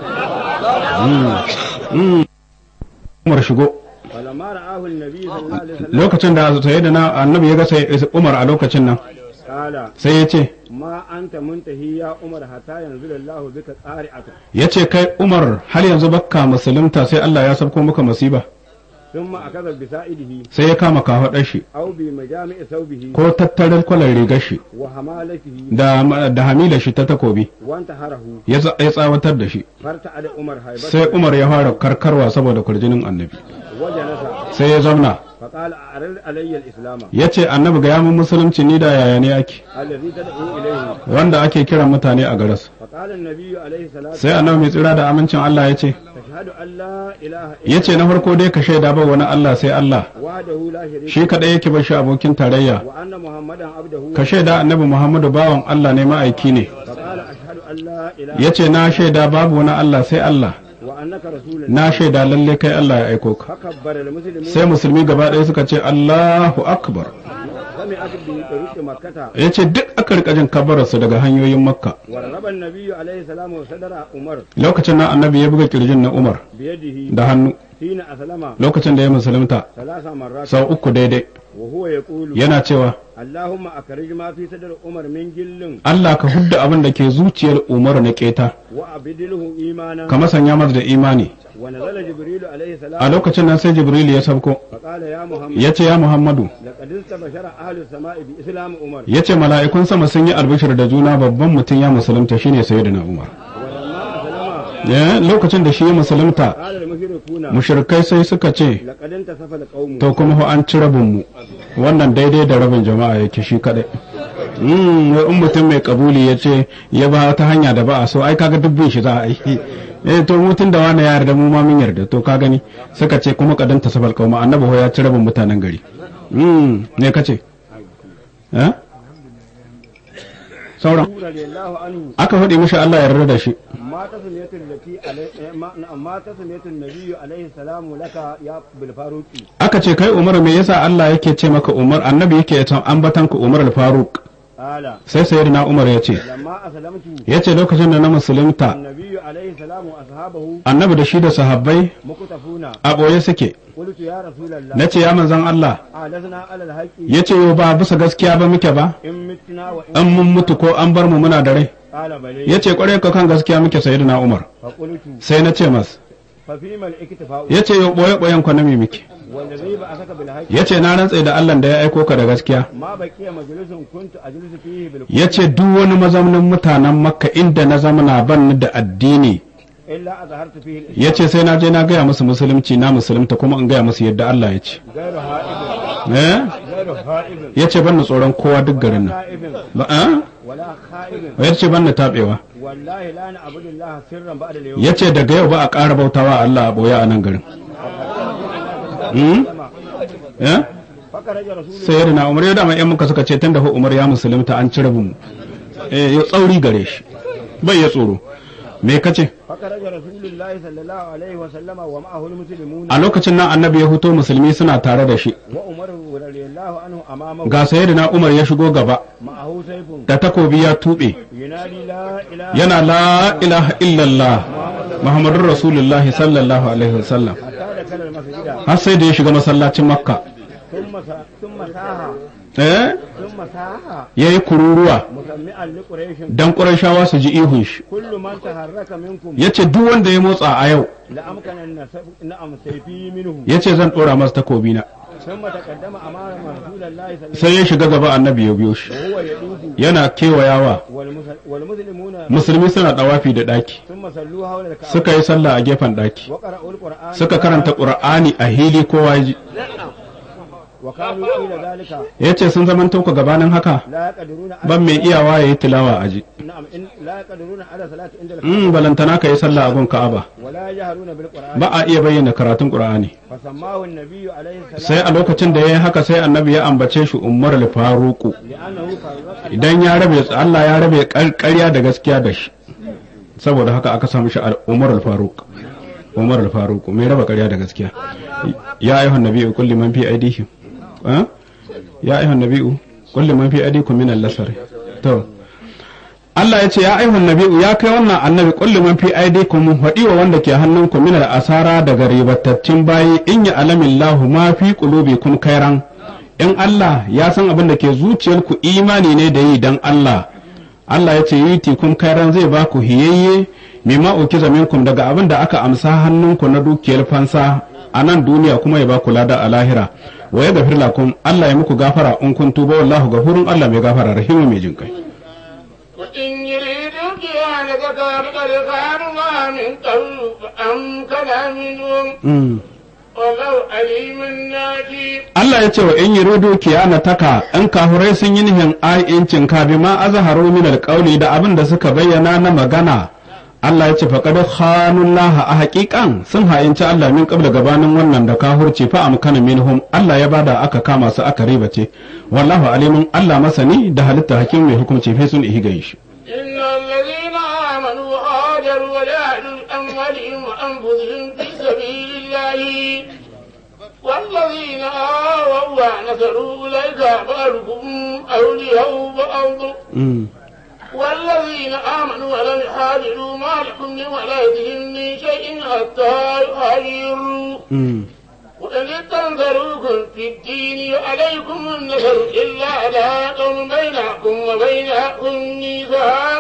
Mm. Mm. Umar shigo فلما رآه النبي صلى الله عليه وسلم lokacin da sai da na annabi ya ga sai Umar a lokacin nan قال sai ya ce ما أنت منتهي يا عمر حتى ينزل الله بك قارعة ya ce kai umar har yanzu bakka musulunta sai Allah ya sabko maka masiba ثم أخذ بسائده sai ya kama kafaɗar shi أو بمجامع ثوبه ko tattarar kwalar rigar shi وحمالته da da hamila shi ta takobi وانتحره ya tsa- ya tsawatar da shi فارتعد عمر هيبته sai umar ya fara karkarwa saboda kurjinin annabi وجلس sai ya zauna فقال أعرض علي الإسلام ya ce annabi ga yamin musulunci ni da yaya ne ake الذي تدعو إليه wanda ake kiran mutane a garas فقال النبي عليه الصلاة sai annabi mai tsira da amincin Allah ya ce تشهد أن لا إله ya ce na farko dai ka shaida ba wani Allah sai Allah وحده لا شريك shi kaɗai yake ba shi abokin tarayya وأن محمدا عبده ka shaida annabi Muhammadu bawan Allah ne ma'aiki ne فقال أشهد أن لا إله ya ce na shaida babu wani Allah sai Allah وأنك رسول الله na shaida lalle kai Allah ya aiko ka فكبر المسلمون sai musulmi gaba ɗaya suka ce Allahu akbar سمعت بطريق مكة ya ce duk aka rika jin kabararsu daga hanyoyin makka ورغب النبي عليه السلام وصدر عمر lokacin nan annabi ya buga kirjin na umar بيده da hannu حين أسلم lokacin da ya musulunta ثلاث مرات sau uku daidai وهو يقول yana cewa اللهم أخرج ما في صدر عمر من جل Allah ka hudda abin da ke zuciyar umaru na keta وأبدله إيمانا ka masanya masa da imani ونزل جبريل عليه a السلام lokacin nan sai jibril ya sabko فقال يا محمد ya ce ya muhammadu لقد استبشر أهل السماء بإسلام عمر ya ce mala'ikun sama sun yi albishir da juna babban mutum ya musulunta shine sayyidina umar ولما أسلم Ya, lokacin da shi ya musulunta قال المشركون mushrikai sai suka ce لقد انتصف القوم to kuma fa an ci rabinmu wannan daidai da rabin jama'a yake shi kadai Mm, wai in mutum mai kabuli ya ce ya ba ta hanya da ba a so ai kaga dubbin shi za a yi eh to mutum da wani ya yarda mu ma mun yarda to ka gani suka ce kuma kadan ta sabal kauma annabi ho ya ci rabin mutanen gari mm ne kace eh sauran رضي الله عنه aka faɗi mishi Allah ya yarda da shi ما تسمية التي علي ما, ما تسمية النبي عليه السلام لك يا بالفاروق aka ce kai Umar me yasa Allah yake ce maka Umar annabi yake ta ambatan ka Umar al-Faruq قال sai sayyidina Umar ya ce لما أسلمت yace lokacin da na musulunta النبي عليه السلام وأصحابه annabi da shi da sahabbai مكتفون a ɓoye suke قلت يا رسول الله na ce ya manzan Allah أعلزنا على الحق ya ce yau ba bisa gaskiya ba muke ba إن متنا وإن an mun mutu ko an bar mu muna da rai قال بلي ya ce kwarai ka kan gaskiya muke sayyidina Umar فقلت sai na ce mas ففيما الاكتفاء ya ce yau ɓoye ɓoyen ku na me muke والذي بعثك بالحق ya ce na rantse da Allah da ya aiko ka da gaskiya ما بقي مجلس كنت أجلس فيه بالكفر ya ce duk wani mazaunin mutanen makka inda na zamana ban ni da addini إلا أظهرت فيه الإسلام ya ce sai na je na gaya musu musulunci na musulunta kuma in gaya musu yadda Allah ya ce غير هائب eh غير هائب ya ce ban ni tsoron kowa duk garin nan خائب ba eh? ولا خائب ya ce ban ni taɓewa والله لا نعبد الله سرا بعد اليوم ya ce daga yau ba a ƙara bautawa Allah a ɓoye a nan garin Hmm? Eh? فخرج رسول sai yadda na umar ya dama yan muka suka ce tun da fa umar ya musulunta an ci rabin mu eh ya tsauri gare shi bai ya tsoro me kace فخرج رسول الله صلى الله عليه وسلم ومعه المسلمون a lokacin nan annabi ya fito musulmi suna tare da shi وعمر رضي الله عنه أمامه ga sayyidina umar ya shigo gaba معه سيف da takobi ya tuɓe ينادي لا إله yana la ilaha illallah muhammadun rasulullahi sallallahu alaihi wasallam حتى دخل المسجد har sai da ya shiga masallacin makka ثم سا- ثم ساها eh ثم ساها yayi kururuwa مسمعا لقريش dan qurayshawa su ji ihun shi كل من تحرك منكم yace duk wanda ya motsa a yau لأمكن أن سف- نعم سيفي منه yace zan dora masa takobi na ثم تقدم أمام رسول الله صلى الله sai ya shiga gaba annabi ya biyo shi عليه وسلم وهو يدوب yana kewayawa والمس- والمسلمون musulmi suna dawafi da daki ثم صلوا حول الكعبة suka yi sallah a gefen daki وقرأوا القرآن suka karanta qur'ani a hili kowa ya ji وكانوا إلى ذلك yace sun zaman tauka gabanin haka لا يقدرون على ban mai iyawa yayi tilawa a ji نعم إن لا يقدرون على صلاة عند الكعبة mm balantana ka yi sallah a gun ka'aba ولا يجهرون بالقرآن ba a iya bayyana karatun qur'ani فسماه النبي عليه sai السلام a lokacin da ya yi haka sai annabi ya ambace shi umar al-faruqu لأنه فرق idan ya rabe Allah ya rabe ƙarya da gaskiya da shi saboda haka aka samu shi umar al-faruq umar al-faruq mai raba ƙarya da gaskiya ya ayyuhan nabiyyu kulli man fi aydihim ha ya ayyuhan nabiyyu kulli man fi aydikum min al-lasar to Allah ya ce ya ayyuhan nabiyyu ya kai wannan annabi kulli man fi aydikum faɗi wa wanda ke hannunku min al-asara daga ribatattun bayi in ya alamillahu ma fi qulubikum khairan in Allah ya san abin da ke zuciyarku imani ne da yi dan Allah Allah ya ce yi tikun kairan zai ba ku hiyayye mimma ukiza minkum daga abin da aka amsa hannunku na dukiyar fansa a nan duniya kuma ya ba ku lada a lahira wa ya gafir lakum Allah ya muku gafara in kun tuba wallahu gafurun Allah mai gafara rahimu mai jin kai وإن يريدوا كيانك فقد خانوا من قبل فأمكن منهم والله عليم ناجي Allah ya ce wa in yuridu kiyana taka in kahurai sun yi nihin a'incin ka bi ma azharu min alqawli da abin da suka bayyana na magana Allah ya ce faqad khanullaha a haƙiƙan sun ha'inci Allah min qabla gabanin wannan da kahurci fa amkana minhum Allah ya bada aka kama su aka ribace wallahu alimun Allah masani da halitta hakim mai hukunci fi sun ihi gayi shi إن الذين آمنوا وهاجروا وجاهدوا بأموالهم وأنفسهم في سبيل الله والذين آووا ونصروا أولئك بعضهم أولياء بعض والذين آمنوا ولم يحاجروا ما لكم من ولايتهم من شيء حتى يهاجروا وإن استنصروكم في الدين عليكم النصر إلا على قوم بينكم وبينهم ميثاق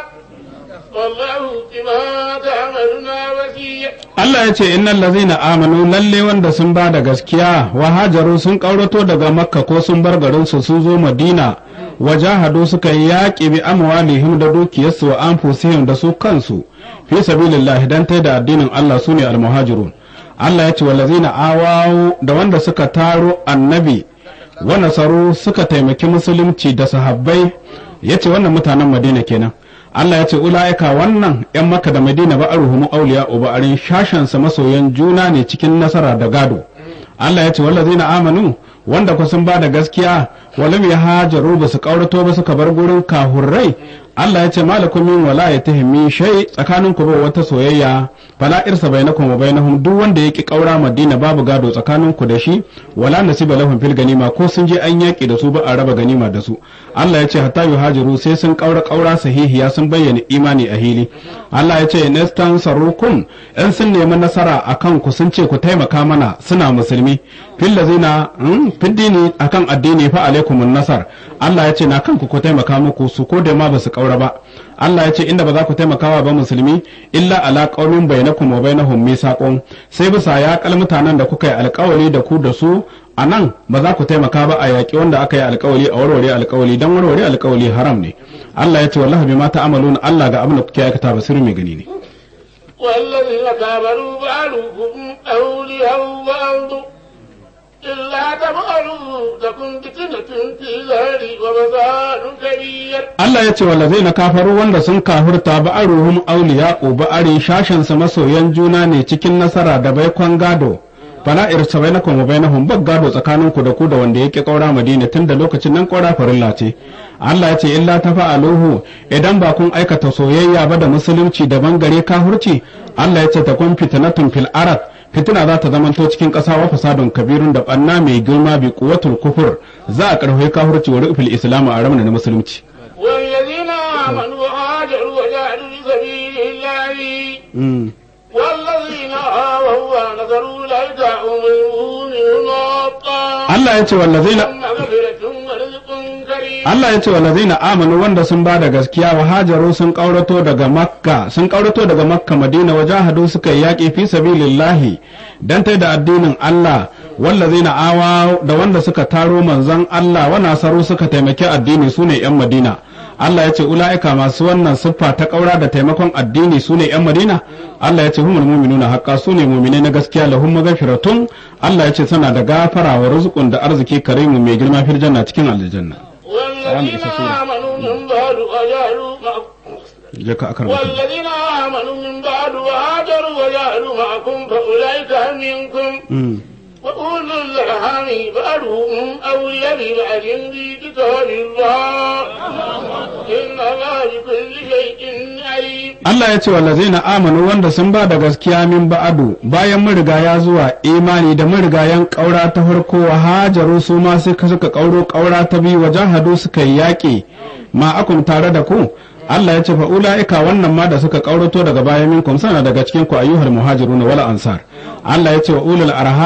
والله بما تعملون وسيع Allah ya ce innal lazina amanu lalle wanda sun ba da gaskiya wa hajaru sun kaurato daga makka ko sun bar garin su sun zo madina wa jahadu suka yi yaƙi bi amwalihim da dukiyarsu wa anfusihim da su kansu fi sabilillah dan tai da addinin Allah sune almuhajirun Allah ya ce wallazina awawu da wanda suka taro annabi wa nasaru suka taimaki musulunci da sahabbai yace wannan mutanen madina kenan Allah ya ce ula'ika wannan ‘yan maka da madina ba a ruhumu auliya uba'arin shashansa masoyan juna ne cikin nasara da gado Allah ya ce wallazina amanu wanda ku sun ba da gaskiya walam ya hajaru ba su kaurato ba suka bar gurin kahurrai Allah ya ce malakum min walayatihim min shay tsakanin ku ba wata soyayya fala irsa bainakum wa bainahum duk wanda yaki kaura Madina babu gado tsakanin ku da shi wala nasiba lahum fil ganima ko sun je an yaki da su ba a raba ganima da su Allah ya ce hatta yuhajiru sai sun kaura kaura sahihiya sun bayyana imani a hili Allah ya ce nastan sarukum in sun nemi nasara akan ku sun ce ku taimaka mana suna musulmi fil lazina fil dini akan addini fa alaikumun nasar Allah ya ce na kanku ku taimaka muku su ko da ma ba su kaura ba Allah ya ce inda ba za ku taimakawa ba musulmi illa ala qaumin bainakum wa bainahum misaqun sai bisa ya kal mutanen da kuka yi alkawari da ku da su a nan ba za ku taimaka ba a yaƙi wanda aka yi alkawali a warware alkawali don warware alkawali haram ne Allah ya ce wallahi bima ta'amaluna Allah ga abin da kuke aikata basiri mai gani ne والذين كفروا بعضهم أولياء بعض إلا تفعلوا تكن فتنة في الأرض وفساد كبير Allah ya ce wallazai na kafaru wanda sun kafurta ba'aruhum auliya ba'ari shashin sa masoyan juna ne cikin nasara da baikon gado fala irsa bainakum wa bainahum bag gado tsakanin ku da ku da wanda yake kaura madina tun da lokacin nan kaura farilla ce Allah ya ce illa tafa'aluhu idan ba kun aikata soyayya ba da musulunci da bangare kafurci Allah ya ce ta kun fitnatun fil arad fitina za ta zamanto cikin ƙasa wa fasadun kabirun da ɓanna mai girma bi kuwatul kufur za a ƙarfafi kafurci wa rufil islamu a ramana na musulunci والذين آمنوا وهاجروا وجاهدوا في سبيل الله والذين آووا ونصروا أولئك هم المؤمنون حقا Allah ya ce wallazina لهم مغفرة ورزق كريم Allah ya ce wallazina amanu wanda sun ba da gaskiya wa hajaru sun kaurato daga makka sun kaurato daga makka madina wa jahadu suka yi yaƙi fi sabilillahi dan tai da addinin Allah wallazina awa da wanda suka taro manzon Allah wa nasaru suka taimaki addini sune yan madina Allah ya ce ula'ika masu wannan siffa ta ƙaura da taimakon addini su ne ‘yan Madina, Allah ya ce humul muminuna haƙƙa su ne muminai na gaskiya lahum magafiratun Allah ya ce suna da gafara wa rizqun da arziki karimu mai girma fil janna cikin aljanna. والذين آمنوا من بعد وجاهدوا معكم Je ka akar والذين آمنوا من بعد وهاجروا وجاهدوا معكم فأولئك منكم وأولو الأرحام بعضهم أولياء ببعض في كتاب الله إن الله بكل شيء عليم Allah ya ce wallazina amanu wanda sun ba da gaskiya min ba'adu bayan marigaya zuwa imani da marigayan ƙaura ta farko wa hajaru su ma sai ka suka ƙauro ƙaura ta biyu wa jahadu suka yi yaƙi ma akum tare da ku Allah ya ce fa ula'ika wannan ma da suka ƙaurato daga bayan minkum sana daga cikin ku ayyuhal muhajiruna wal ansar Allah ya ce wa ulul arham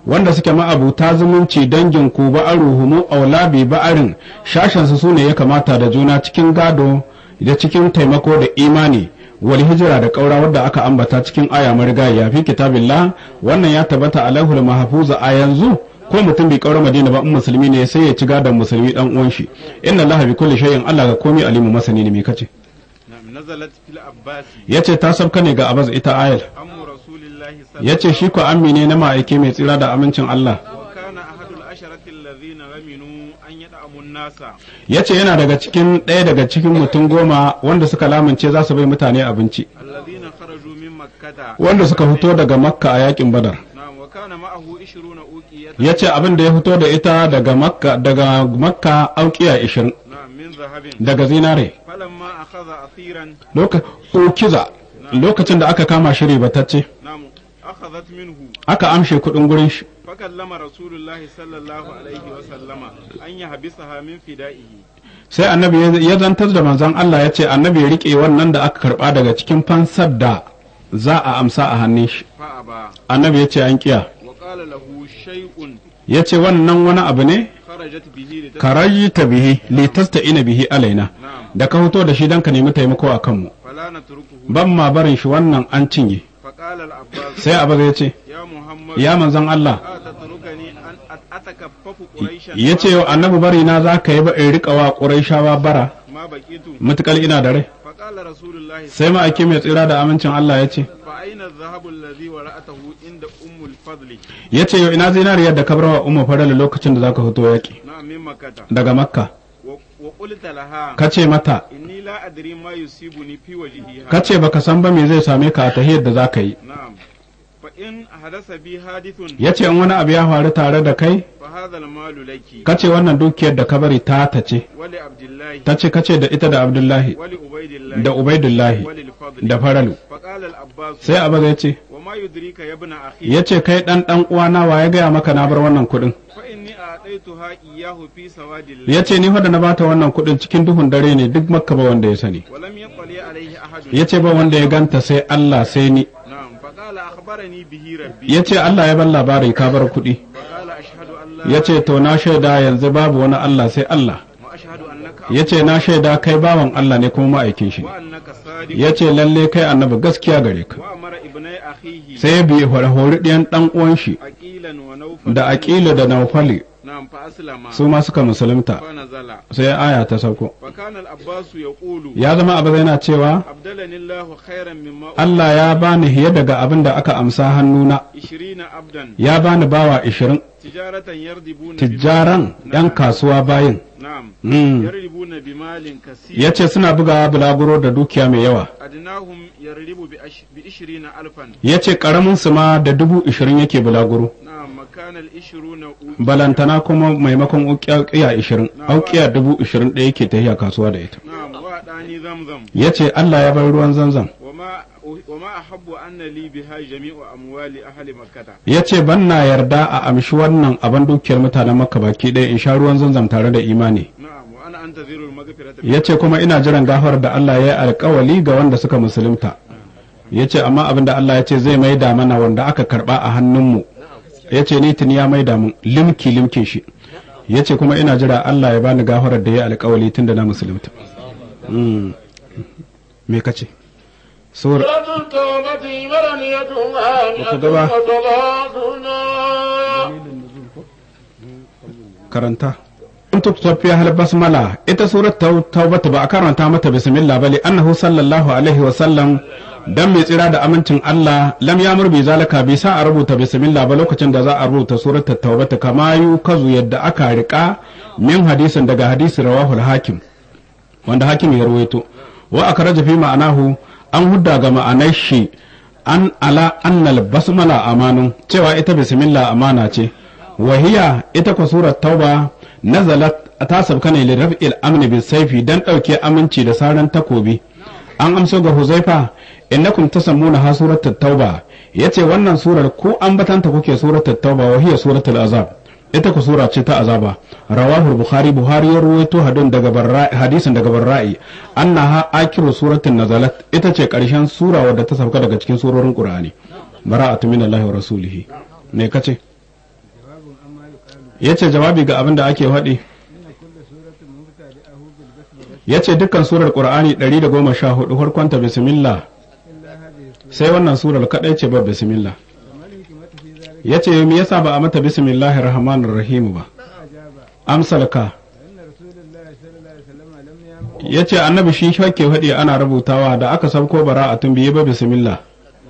wanda suke ma'abuta zumunci dangin ku ba'aruhumu aulabi ba'arin shashen su sune ya kamata da juna cikin gado da cikin taimako da imani wal hijira da kaura wadda aka ambata cikin aya marigaya fi kitabillah wannan ya tabbata alaihul mahfuza a yanzu ko mutum bai kaura madina ba in musulmi ne sai ya ci gadon musulmi dan uwan shi inna allaha bi kulli shay'in allah ga komai alimu masani ne me kace نعم نزلت في العباس yace ta sabka ne ga abaz ita ayal أم رسول الله صلى الله yace shi ko ammi ne na ma'aike mai tsira da amincin Allah وكان أحد العشرة الذين غمنوا أن يدعموا الناس yace yana daga cikin ɗaya daga cikin mutum goma wanda suka lamince za su bai mutane abinci الذين خرجوا من مكة wanda suka fito daga makka a yakin badar نعم وكان معه عشرون أوقية yace abin da ya fito da ita daga makka daga makka aukiya 20 نعم من ذهب daga zinare فلما أخذ أثيرا Loka- ukiza lokacin da aka kama shi ribatacce نعم أخذت منه aka amshe kuɗin gurin shi فكلم رسول الله صلى الله عليه وسلم أن يحبسها من فدائه sai annabi ya- ya zantar da manzon Allah ya ce annabi ya rike wannan da aka karba daga cikin fansar da za a amsa a hannun shi فأبى annabi ya ce an kiya وقال له شيء ya ce wannan wani abu ne خرجت به لتسمع karayi ta bihi litasta ina bihi alaina نعم da ka fito da shi don ka nemi taimako a kanmu فلا نتركه ban ma barin shi wannan an cinye فقال العباس sai abu ya ce يا محمد ya manzon Allah أتتركني أن أت- أتكفف قريشا ya ce wa annabi bari na za ka yi ba in riƙa wa ƙurayshawa bara ما بقيت matuƙar ina da rai فقال رسول الله sai ma'aiki mai tsira da amincin Allah ya ce فأين الذهب الذي ورأته عند أم الفضل ya ce yau ina zinariyar da ka bar wa umma farala lokacin da za ka fito yaƙi نعم من مكة daga makka و- وقلت لها ka ce mata إني لا أدري ما يصيبني في وجهي ka ce baka san ba me zai same ka a tahiyar da za ka yi نعم فإن حدث بي حادث ya ce in wani abu ya faru tare da kai فهذا المال لك ka ce wannan dukiyar da ka bari ta ta ce ولعبد الله ta ce ka ce da ita da abdullahi ولعبيد الله da ubaidullahi وللفضل da faralu فقال العباس sai abu ya ce وما يدريك يا ابن أخي ya ce kai dan dan uwana wa ya gaya maka na bar wannan kuɗin فإني أعطيتها إياه في سواد الليل ya ce ni fa da na bata wannan kuɗin cikin duhun dare ne duk makka ba wanda ya sani ولم يطلع عليه أحد ya ce ba wanda ya ganta sai Allah sai ni نعم فقال أخبرني به ربي ya ce Allah ya ban labari ka bar kuɗi فقال أشهد أن لا ya ce to na shaida yanzu babu wani Allah sai Allah وأشهد أنك ya ce na shaida kai bawan Allah ne kuma ma'aikin shi وأنك صادق ya ce lalle kai annabi gaskiya gare ka وأمر ابني أخيه sai ya bi hori ɗiyan ɗan uwan shi أكيلا ونوفا da aƙila da naufali نعم فأسلم su ma suka musulunta فنزل sai aya ta sauko فكان العباس يقول ya zama abu yana cewa أبدلني الله خيرا مما Allah ya bani hiye daga abin da aka amsa hannuna عشرين عبدا ya bani bawa ishirin تجارة يردبون tijjaran بمال- yan kasuwa bayin نعم Mm. يردبون بمال كثير ya ce suna bugawa bulaguro da dukiya mai yawa أدناهم يردب بأش- بعشرين ألفا ya ce ƙaramin su ma da dubu ishirin yake bulaguro نعم مكان العشرون أوتي balantana kuma maimakon ukiya ishirin aukiya dubu ishirin ɗaya yake tafiya kasuwa da ita نعم وأعطاني زمزم ya ce Allah ya bar ruwan zanzan وما وما أحب أن لي بها جميع أموال أهل مكة ya ce ban na yarda a amshi wannan abin dukiyar mutanen makka baki ɗaya in sha ruwan zanzam tare da imani نعم وأنا أنتظر المغفرة ya ce kuma ina jiran gafar da Allah ya yi alkawali ga wanda suka musulunta ya ce amma abin da Allah ya ce zai maida mana wanda aka karba a hannunmu ya ce ni tuni ya maida mun limki limkin shi ya ce kuma ina jira Allah ya bani gafarar da ya yi alkawali tun da na musulunta Mm. me kace sur سورة التوبة مرنيتها وكذا. مئة وثلاثون karanta in tafiya hal basmala ita surat taubata ba a karanta mata bismillah bali annahu sallallahu alaihi wa sallam dan mai tsira da amincin Allah lam ya murbi zalaka bai sa a rubuta bismillah ba lokacin da za a rubuta surat taubata kama yu kazu yadda aka rika min hadisin daga hadisi rawahul hakim wanda hakim ya rawaito wa akraja fi ma'anahu an hudda ga ma'anar shi an ala annal basmala amanu cewa ita bismillah amana ce wahiya ita kwa surat tauba nazalat ta sabka ne liraf'il amni bis saifi dan dauke aminci da saran takobi an amso ga huzaifa innakum tasammuna ha surat tauba yace wannan surar ko an batanta kuke surat tauba wahiya suratul azab ita ku sura ce ta azaba rawahu bukhari buhari ya ruwaito hadin daga barra'i hadisin daga barra'i annaha akiru suratin nazalat ita ce karshen sura wadda ta sauka daga cikin surorin qur'ani bara'atu minallahi wa rasulihi me kace ya ce jawabi ga abin da ake faɗi ya ce dukkan surar ƙur'ani 114 farkonta bismillah sai wannan surar kaɗai ce ba bismillah ya ce me yasa ba a mata bismillahir rahmanir rahim ba amsalka ya ce annabi shi ke faɗi ana rubutawa da aka sabko bara a tun biye ba bismillah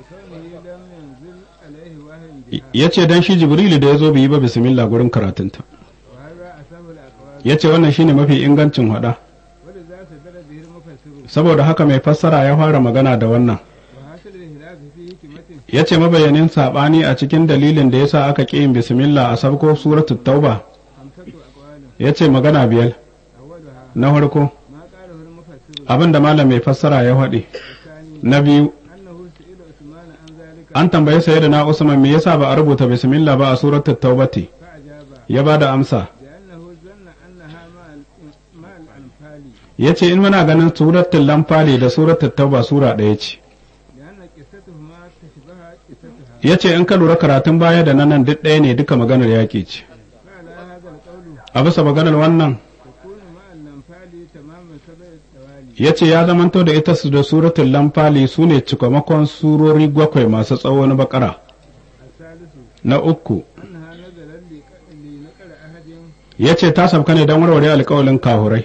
ya ce don shi jibrilu da ya zo biyi ba bismillah gurin karatunta ya ce wannan shine mafi ingancin hada saboda haka mai fassara ya fara magana da wannan ya ce mabayanin saɓani a cikin dalilin da ya sa aka ƙi yin bismillah a sabko suratu tauba ya ce magana biyar na farko abin da malam mai fassara ya faɗi na biyu an tambayi saye da na usman me yasa ba a rubuta bismillah ba a suratul taubati ya ba da amsa ya ce in muna ganin suratul lamfali da suratul tauba sura ɗaya ce ya ce in ka lura karatun baya da nan duk ɗaya ne duka maganar yaƙi ce a bisa maganar wannan ya ce ya zamanto da ita su da suratul lamfali su ne cikamakon surori gwakwai masu tsawo na bakara na uku ya ce ta sabka ne don warware alkawalin kahurai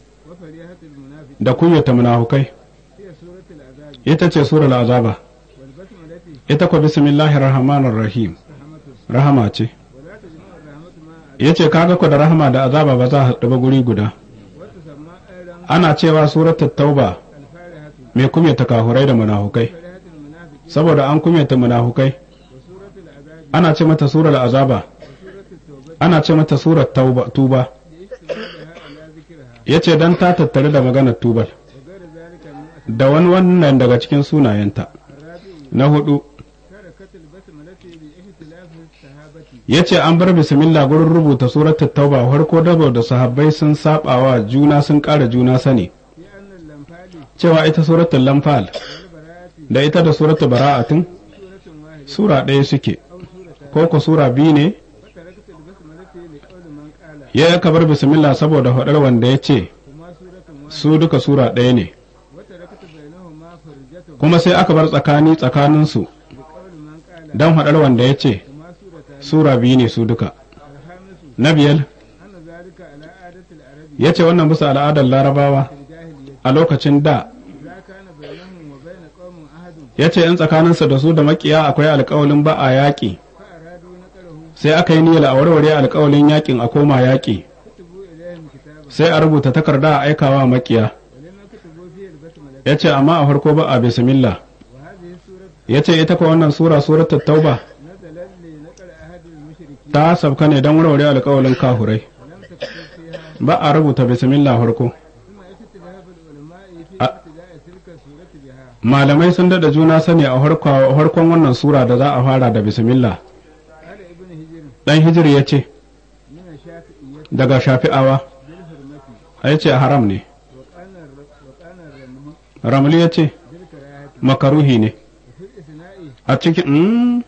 da kunyata munafukai ita ce surar azaba ita kwa bismillahir rahmanir rahim rahama ce ya ce kaga ku da rahama da azaba ba za a haɗu ba guri guda ana cewa suratul tauba mai kumyata kahurai da munafukai saboda an kumyata munafukai ana ce mata surar azaba ana ce mata surar tuba ya ce don ta tattare da maganar tubal da wani wannan daga cikin sunayenta na hudu ya ce an bar bismillah gurin rubuta suratul tauba farko dabo da sahabbai sun sabawa juna sun ƙara juna sani cewa ita suratul lamfal da ita da suratul bara'atin sura ɗaya suke ko ku sura biyu ne ya yi bar bismillah saboda faɗar wanda ya ce su duka sura ɗaya ne kuma sai aka bar tsakani tsakaninsu don faɗar wanda ya ce sura biyu ne su duka na biyar ya ce wannan bisa al'adar larabawa a lokacin da ya ce in tsakaninsa da su da makiya akwai alkawalin ba a yaƙi sai aka yi niyyar a warware alkawalin yaƙin a koma yaƙi sai a rubuta takarda a aikawa makiya ya ce amma a farko ba a bismillah ya ce ita kuwa wannan sura suratul tauba ta sabka ne don warware alkawalin kahurai ba a rubuta bismillah farko malamai sun dada juna sani a harkon wannan sura da za a fara da bismillah dan hijir ya ce daga shafi'awa ya ce haram ne ramli ya ce makaruhi ne a cikin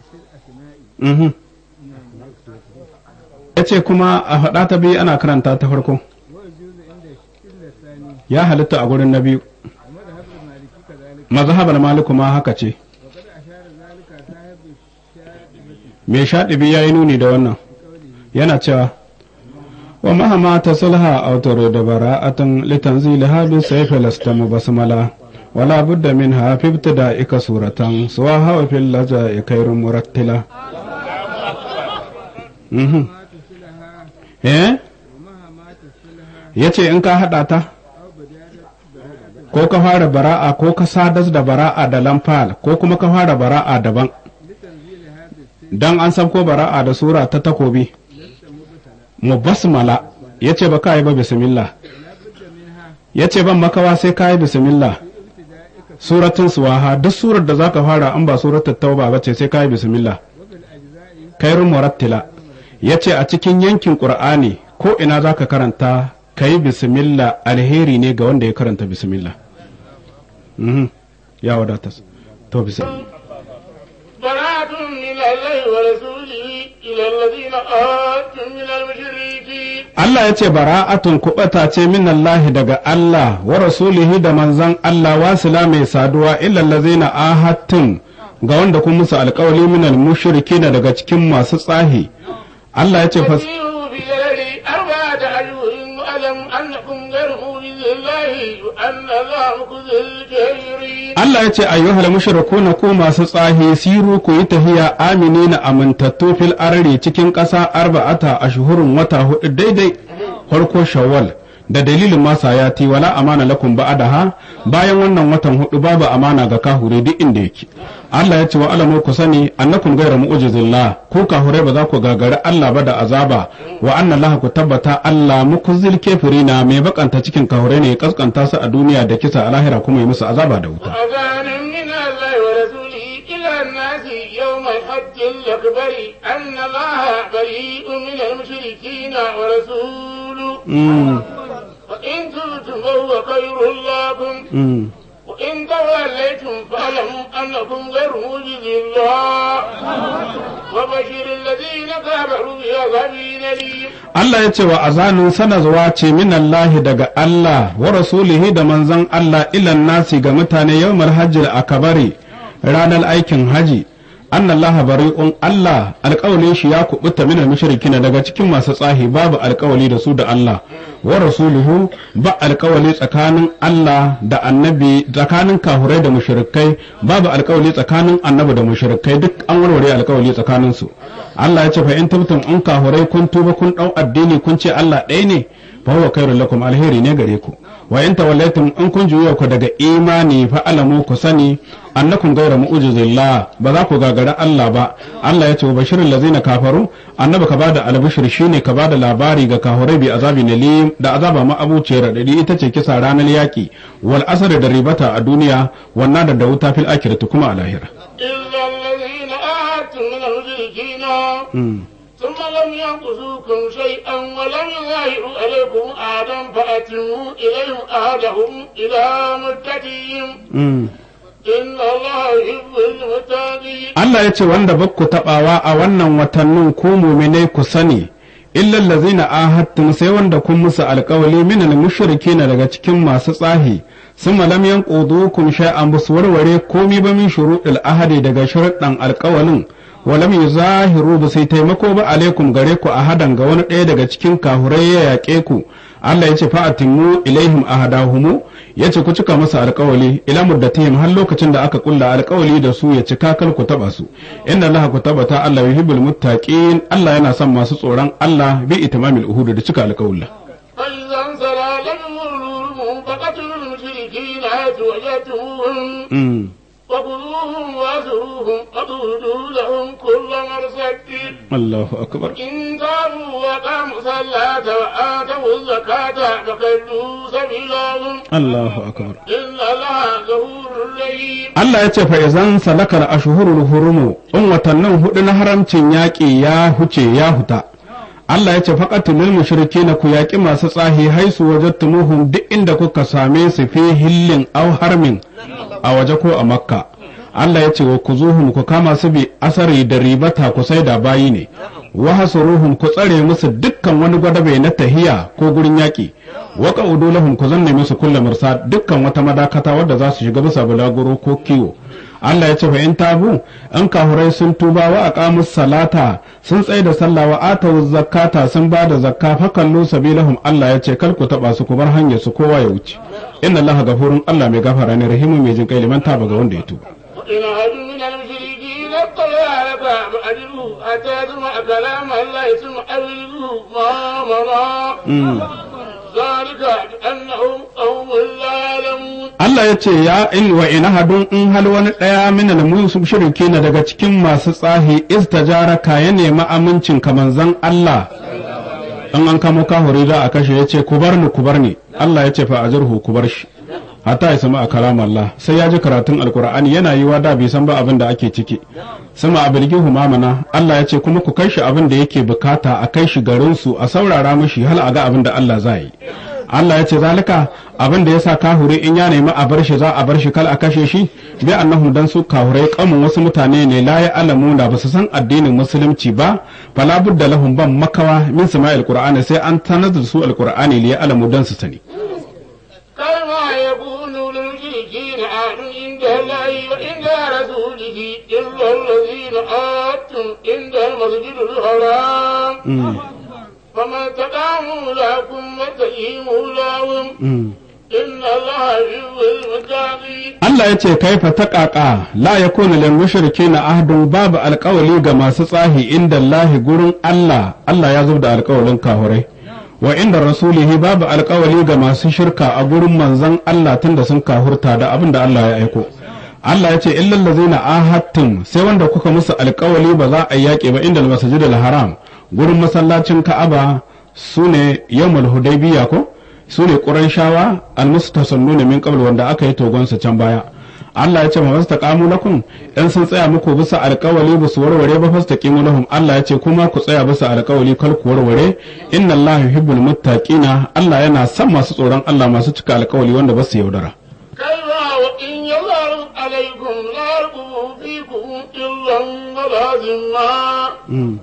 ya ce kuma a faɗa ta biyu ana karanta ta farko ya halitta a gurin na biyu mazhabar maliku ma haka ce mai shaɗibi ya yi nuni da wannan yana cewa wa mahama ta sulha autar da bara'atan litanziliha bi sayfi lasta basmala wala budda min hafifta da ika suratan suwa hawa fil laja ikairun murattila eh yace in ka hada ta ko ka fara bara'a ko ka sadas da bara'a da lamfal ko kuma ka fara bara'a daban dan an sabko bara'a da sura ta takobi mubasmala yace ba ka yi ba bismillah yace ban makawa sai ka yi bismillah suratun suwaha duk surar da zaka fara an ba suratul tauba ba ce sai ka yi bismillah kairun murattila yace a cikin yankin qur'ani ko ina zaka karanta ka yi bismillah alheri ne ga wanda ya karanta bismillah ya wadata to bismillah براءة من الله ورسوله إلى الذين آتوا من المشركين Allah ya ce bara'atun kuɓata ce min Allah daga Allah wa rasulihi da manzan Allah wasila mai saduwa illal ladzina ahadtum ga wanda kun musu alƙawali min al daga cikin masu tsahi Allah ya ce fas فسيروا في الأرض أربعة أشهر واعلم أنكم غير معجز الله وأن الله مخزي الكافرين Allah ya ce ayyuhal mushrikuna ku masu tsahi siru ku yi tahiya aminina amintattu fil arri cikin ƙasa arba'ata ashhurun wata hudu daidai farko shawwal da dalilin masa ya ti wala amana lakum ba'daha bayan wannan watan hudu babu amana ga kahure duk inda yake Allah ya ce wa alamu ku sani annakum ghayra mu'jizillah ku kahure ba za ku gagari Allah ba da azaba wa anna Allah ku tabbata Allah mukuzil kafirina mai bakanta cikin kahure ne ya kaskanta su a duniya da kisa a lahira kuma yi musu azaba da wuta أذان من الله ورسوله إلى الناس يوم الحج الأكبر أن الله بريء من المشركين ورسوله Mm, وإن تبتم فهو خير لكم mm. وإن توليتم فاعلموا أنكم غير موجز الله وبشر الذين كفروا بعذاب أليم Allah ya ce wa azanin sanarwa ce min Allah daga Allah wa rasulihi da manzon Allah ilan nasi ga mutane yawmal hajjil akabari ranar aikin haji anna Allah bari'un Allah alƙawalin shi ya kubuta min mushrikina daga cikin masu tsahi babu alƙawali da su da Allah wa rasuluhu ba alƙawali tsakanin Allah da annabi tsakanin kahurai da mushrikai babu alƙawali tsakanin annabi da mushrikai duk an warware alƙawali tsakanin su Allah ya ce fa in tabtum in kahurai kun tuba kun dau addini kun ce Allah ɗaya ne fa huwa khairul lakum alheri ne gare ku wa in tawallaytum in kun juya ku daga imani fa alamu ku sani annakum ghayra mu'jizillah ba za ku gagara Allah ba Allah ya ce wa bashirul ladzina kafaru annabi ka bada albishir shine ka bada labari ga kahurai bi azabi nalim da azaba ma abuciyar radadi ita ce kisa ranar yaki wal asr da ribata a duniya wannan da wuta fil akhirati kuma a lahira إلا الذين آتوا من المشركين ثم لم ينقصوكم شيئا ولم يظاهروا عليكم أحدا فأتموا إليهم أحدهم إلى مدتهم إن الله يحب المتقين Allah ya ce wanda bakku taɓawa a wannan watannin ku muminai ku sani illal ladzina ahadtum sai wanda kun musu alƙawali minal mushrikina daga cikin masu tsahi summa lam yanqudukum shay'an bus warware komi ba min shuruɗil ahadi daga sharuɗan alƙawalin wa lam yuzahiru ba sai taimako ba alaikum gare ku ahadan ga wani ɗaya daga cikin kahurai ya yaƙe ku Allah ya ce fa'atimu ilaihim ahadahumu ya ce ku cika masa alkawali ila muddatihim har lokacin da aka kulla alkawali da su ya cika kal ku taba su inna Allah ku tabbata Allah yuhibbul muttaqin Allah yana son masu tsoron Allah bi itimamil uhud da cika alkawalla فإذا انسلى لم يولوهم فقتلوا المشركين حيث وجدتموهم وخذوهم واسروهم وقولوا لهم كل مرصد Allahu akbar إن تابوا وقاموا الصلاة وآتوا الزكاة فخلوا سبيلهم Allahu akbar إن الله غفور رحيم Allah ya ce fa izan salakal ashhurul hurumu in watannin hudu na haramcin yaƙi ya huce ya huta Allah ya ce faqatul mushrikeena ku yaƙi masu tsahi haisu wajadtumuhum duk inda kuka same su fi hillin aw harmin a waje ko a makka Allah ya ce wa kuzuhum ku kama su bi asari da ribata ku sai da bayi ne wa hasuruhum ku tsare musu dukkan wani gwadabe na tahiya ko gurin yaƙi wa qaudu lahum ku zanne musu kullu mursa dukkan wata madakata wadda za su shiga bisa bulaguro ko kiwo Allah ya ce fa in tabu an kahurai sun tuba wa aqamus salata sun tsaye da sallah wa atawu zakata sun ba da zakka fa kallu sabilahum Allah ya ce kar ku taba su ku bar hanyar su kowa ya wuce inna Allah gafurun Allah mai gafara ne rahimu mai jin kai liman taba ga wanda ya tuba وإن أحد من المشركين اطلع لك فأجره حتى يسمع كلام الله ثم أبلغه ما مضى ذلك بأنهم قوم لا يعلمون Allah ya ce ya in wa ina hadun in hal wani ɗaya min al shirki na daga cikin masu tsahi istajaraka ya nemi amincin ka manzon Allah in an kamo kahuri za a kashe ya ce ku bar ni ku bar ni Allah ya ce fa ajirhu ku bar shi hatta ya samu a kalam Allah sai ya ji karatun alkur'ani yana yiwa da bai san ba abin da ake ciki sama abilgihu mamana Allah ya ce kuma ku kai shi abin da yake bukata a kai shi garin su a saurara mishi hal a ga abin da Allah za yi Allah ya ce zalika abin da yasa kahuri in ya nemi a bar shi za a bar shi kal a kashe shi bi annahum dan su kahurai kamun wasu mutane ne la ya alamu da basu san addinin musulunci ba fala budda lahum ban makawa min sama'il qur'ani sai an tanar da su alqur'ani li ya alamu dan su sani كما يكون للمشركين عهد عند الله وعند رسوله إلا الذين آتوا عند المسجد الحرام فما تقاموا لكم وتقيموا لهم إن الله يحب المتقين Allah ya ce kaifa ta ƙaƙa la ya kuna lil mushrikina ahdun babu alƙawali ga masu tsahi inda Allah gurin Allah Allah ya da alƙawalin kahurai wa inda rasulihi babu alƙawali ga masu shirka a gurin manzon Allah tunda sun kahurta da abin da Allah ya aiko Allah ya ce illal ladzina ahadtum sai wanda kuka musu alƙawali ba za a yaƙe ba inda masjidil haram gurin masallacin Ka'aba sune yawmul hudaybiya ko su ne ƙurayshawa almustasannu min qabl wanda aka yi togonsa can baya Allah ya ce ma fastaqamu lakum in sun tsaya muku bisa alƙawali ba su warware ba fastaqimu lahum Allah ya ce kuma ku tsaya bisa alƙawali kar ku warware inna Allah yuhibbul muttaqina Allah yana son masu tsoron Allah masu cika alƙawali wanda ba su yaudara كلا وإن يظهروا عليكم لا يرقبوا فيكم إلا ولا ذمة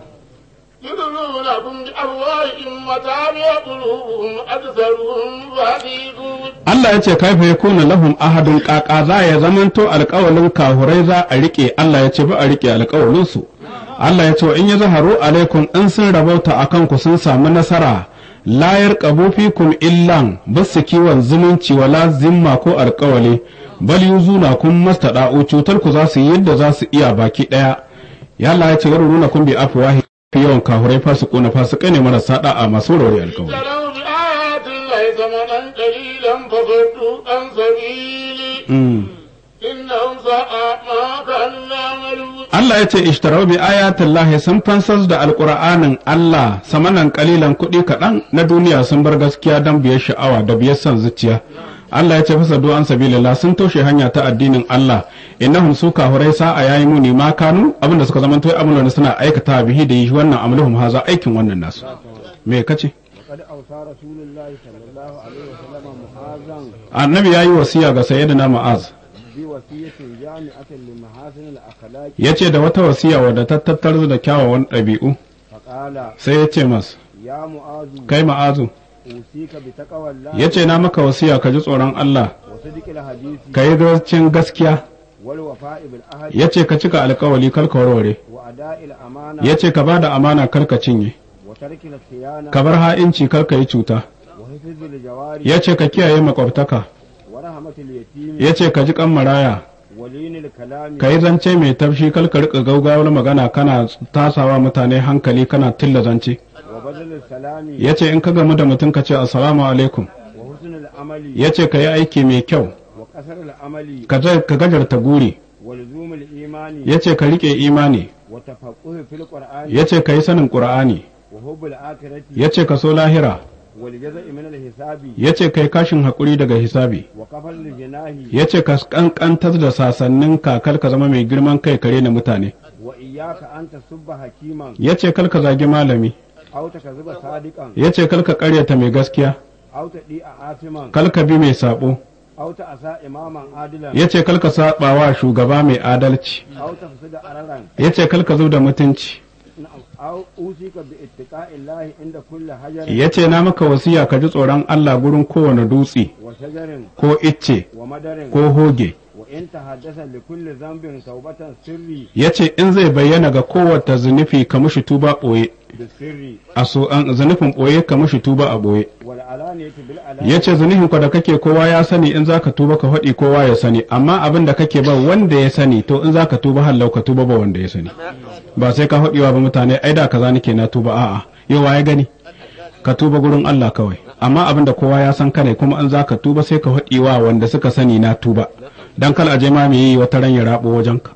يضلونكم بأفواههم وتابع قلوبهم أكثرهم فاسقون Allah ya ce kaifa yakuna lahum ahadun qaqa za ya zamanto alƙawalin kahurai za a rike Allah ya ce ba a rike alƙawalin su Allah ya ce wa in ya zaharu alaikum in sun rabauta akan ku sun samu nasara la yarqabu fikum illan basu kiwon zumunci wala zimma ko alƙawali bal yuzuna kun mastada'u cutar ku za su yi yadda za su iya baki daya ya Allah ya ce yaruna kun bi afwahi fi yawan kahurai fasikuna fasikai ne marasa da'a masu rauri alƙawali اشتروا بآيات الله ثمنا قليلا فصدوا عن سبيله Mm. إنهم ساء ما كانوا يعملون Allah ya ce ishtarau bi ayatin lahi sun fansas da alƙur'anin Allah samanan kalilan kuɗi kaɗan na duniya sun bar gaskiya don biyar sha'awa da biyar son zuciya Allah ya ce fasa an sabilillah sun toshe hanya ta addinin Allah innahum su kahurai sa'a yayi muni ma kanu abinda suka zama toyi abin da suna aikata bihi da yi wannan amluhum haza aikin wannan nasu me kace وقد أوصى رسول الله صلى الله عليه وسلم معاذا annabi yayi wasiya ga sayyidina ma'az بوصية جامعة لمحاسن الأخلاق yace da wata wasiya wadda ta tattar da kyawawan ɗabi'u فقال sai ya ce mas يا معاذ kai ma'azu أوصيك بتقوى الله yace na maka wasiya ka ji tsoron Allah وصدق الحديث ka yi zarcin gaskiya والوفاء بالعهد ya ce ka cika alkawali kar ka warware وأداء الأمانة ya ce ka ba da amana kar ka cinye وترك الخيانة ka bar ha'inci kar ka yi cuta وحفظ الجوارح ya ce ka kiyaye makwabtaka ورحمة اليتيم ya ce ka ji kan maraya ولين الكلام ka yi zance mai tafshi kar ka rika gaugawar magana kana tasawa mutane hankali kana tilla zance وبذل السلام ya ce in ka gamu da mutum ka ce assalamu alaikum وحسن العمل ya ce ka yi aiki mai kyau وقصر العمل ka za- ka gajarta guri ولزوم الإيمان ya ce ka rike imani وتفقه في القرآن ya ce ka yi sanin ƙur'ani وحب الآخرة ya ce ka so lahira والجزاء من الحساب ya ce ka yi kashin haƙuri daga hisabi وكفل الجناه ya ce ka kankantar da sasannin kakar ka zama mai girman kai kare na mutane وإياك أن تسب حكيما ya ce kar ka zagi malami أو تكذب صادقا ya ce kar ka karyata mai gaskiya أو تديء آثما kar ka bi mai sabo أو تأسى إماما عادلا ya ce kar ka saba wa shugaba mai adalci أو تفسد أررا ya ce kar ka zo da mutunci نعم. أو أوصيك باتقاء الله عند كل حجر ya ce na maka wasiya ka ji tsoron Allah gurin kowane dutse وشجر ko icce ومدر ko hoge وإن تحدث لكل ذنب توبة سري ya ce in zai bayyana ga kowace zunufi ka mushi tuba ɓoye بالسر a so an zunufin ɓoye ka mushi tuba a ɓoye والعلانية بالعلانية ya ce zunufin ka da kake kowa ya sani in zaka tuba ka faɗi kowa ya sani amma abin da kake ba wanda ya sani to in zaka tuba hallau ka tuba ba wanda ya sani ba sai ka faɗiwa ba mutane ai da kaza nake na tuba a'a yau ya gani ka tuba gurin Allah kawai amma abin da kowa ya san kane kuma in zaka tuba sai ka faɗiwa wanda suka sani na tuba dan kal aje ma me yi wata ran ya rabo wajenka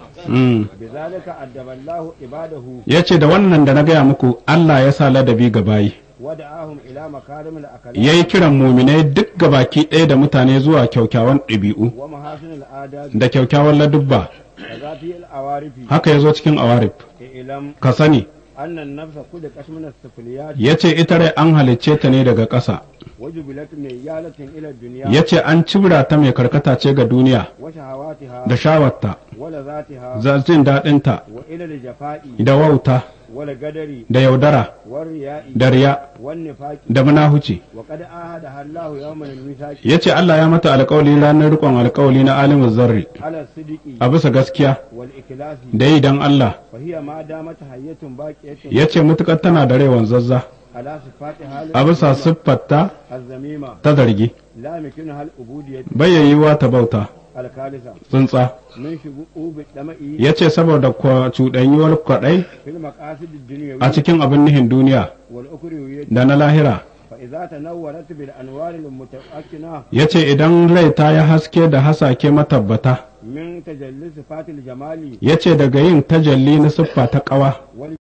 mm. بذلك أدب الله عباده ya ce da wannan da na gaya muku Allah ya sa ladabi ga bayi ودعاهم إلى مكارم الأخلاق ya yi kiran muminai duk gabaki ɗaya da mutane zuwa kyaukyawan ɗabi'u ومحاسن الآداب da kyaukyawan ladubba وذات الأوارف haka ya zo cikin awarif إعلم ka sani أن النفس خلقت من السفليات ya ce ita rai an halicce ta ne daga ƙasa وجبلت ميالة إلى الدنيا ya ce an cibra ta mai karkata ce ga duniya وشهواتها da shawarta ولذاتها za jin daɗinta وإلى الجفاء da wauta والقدر da yaudara والرياء da riya والنفاق da munahuci وقد آهدها الله يوم الميثاق ya ce Allah ya mata alƙawali ranar riƙon alƙawali na alimin zarri على الصدق a bisa gaskiya والإخلاص da yi don Allah فهي ما دامت حية باقية ya ce mutuƙar tana da rai wanzazza على صفاتها a bisa siffarta الذميمة ta zargi لا يمكنها العبودية bayyayiwa ta bauta الخالصة tsuntsa من شؤوب الدمء ya ce saboda kwa- cuɗanyuwar kwaɗai في المقاصد الدنيوية a cikin abin nihin duniya والأخروية da na lahira فإذا تنورت بالأنوار المتمكنة ya ce idan rai ta yi haske da hasake matabbata من تجلي صفات الجمال ya ce daga yin tajalli na siffa ta ƙawa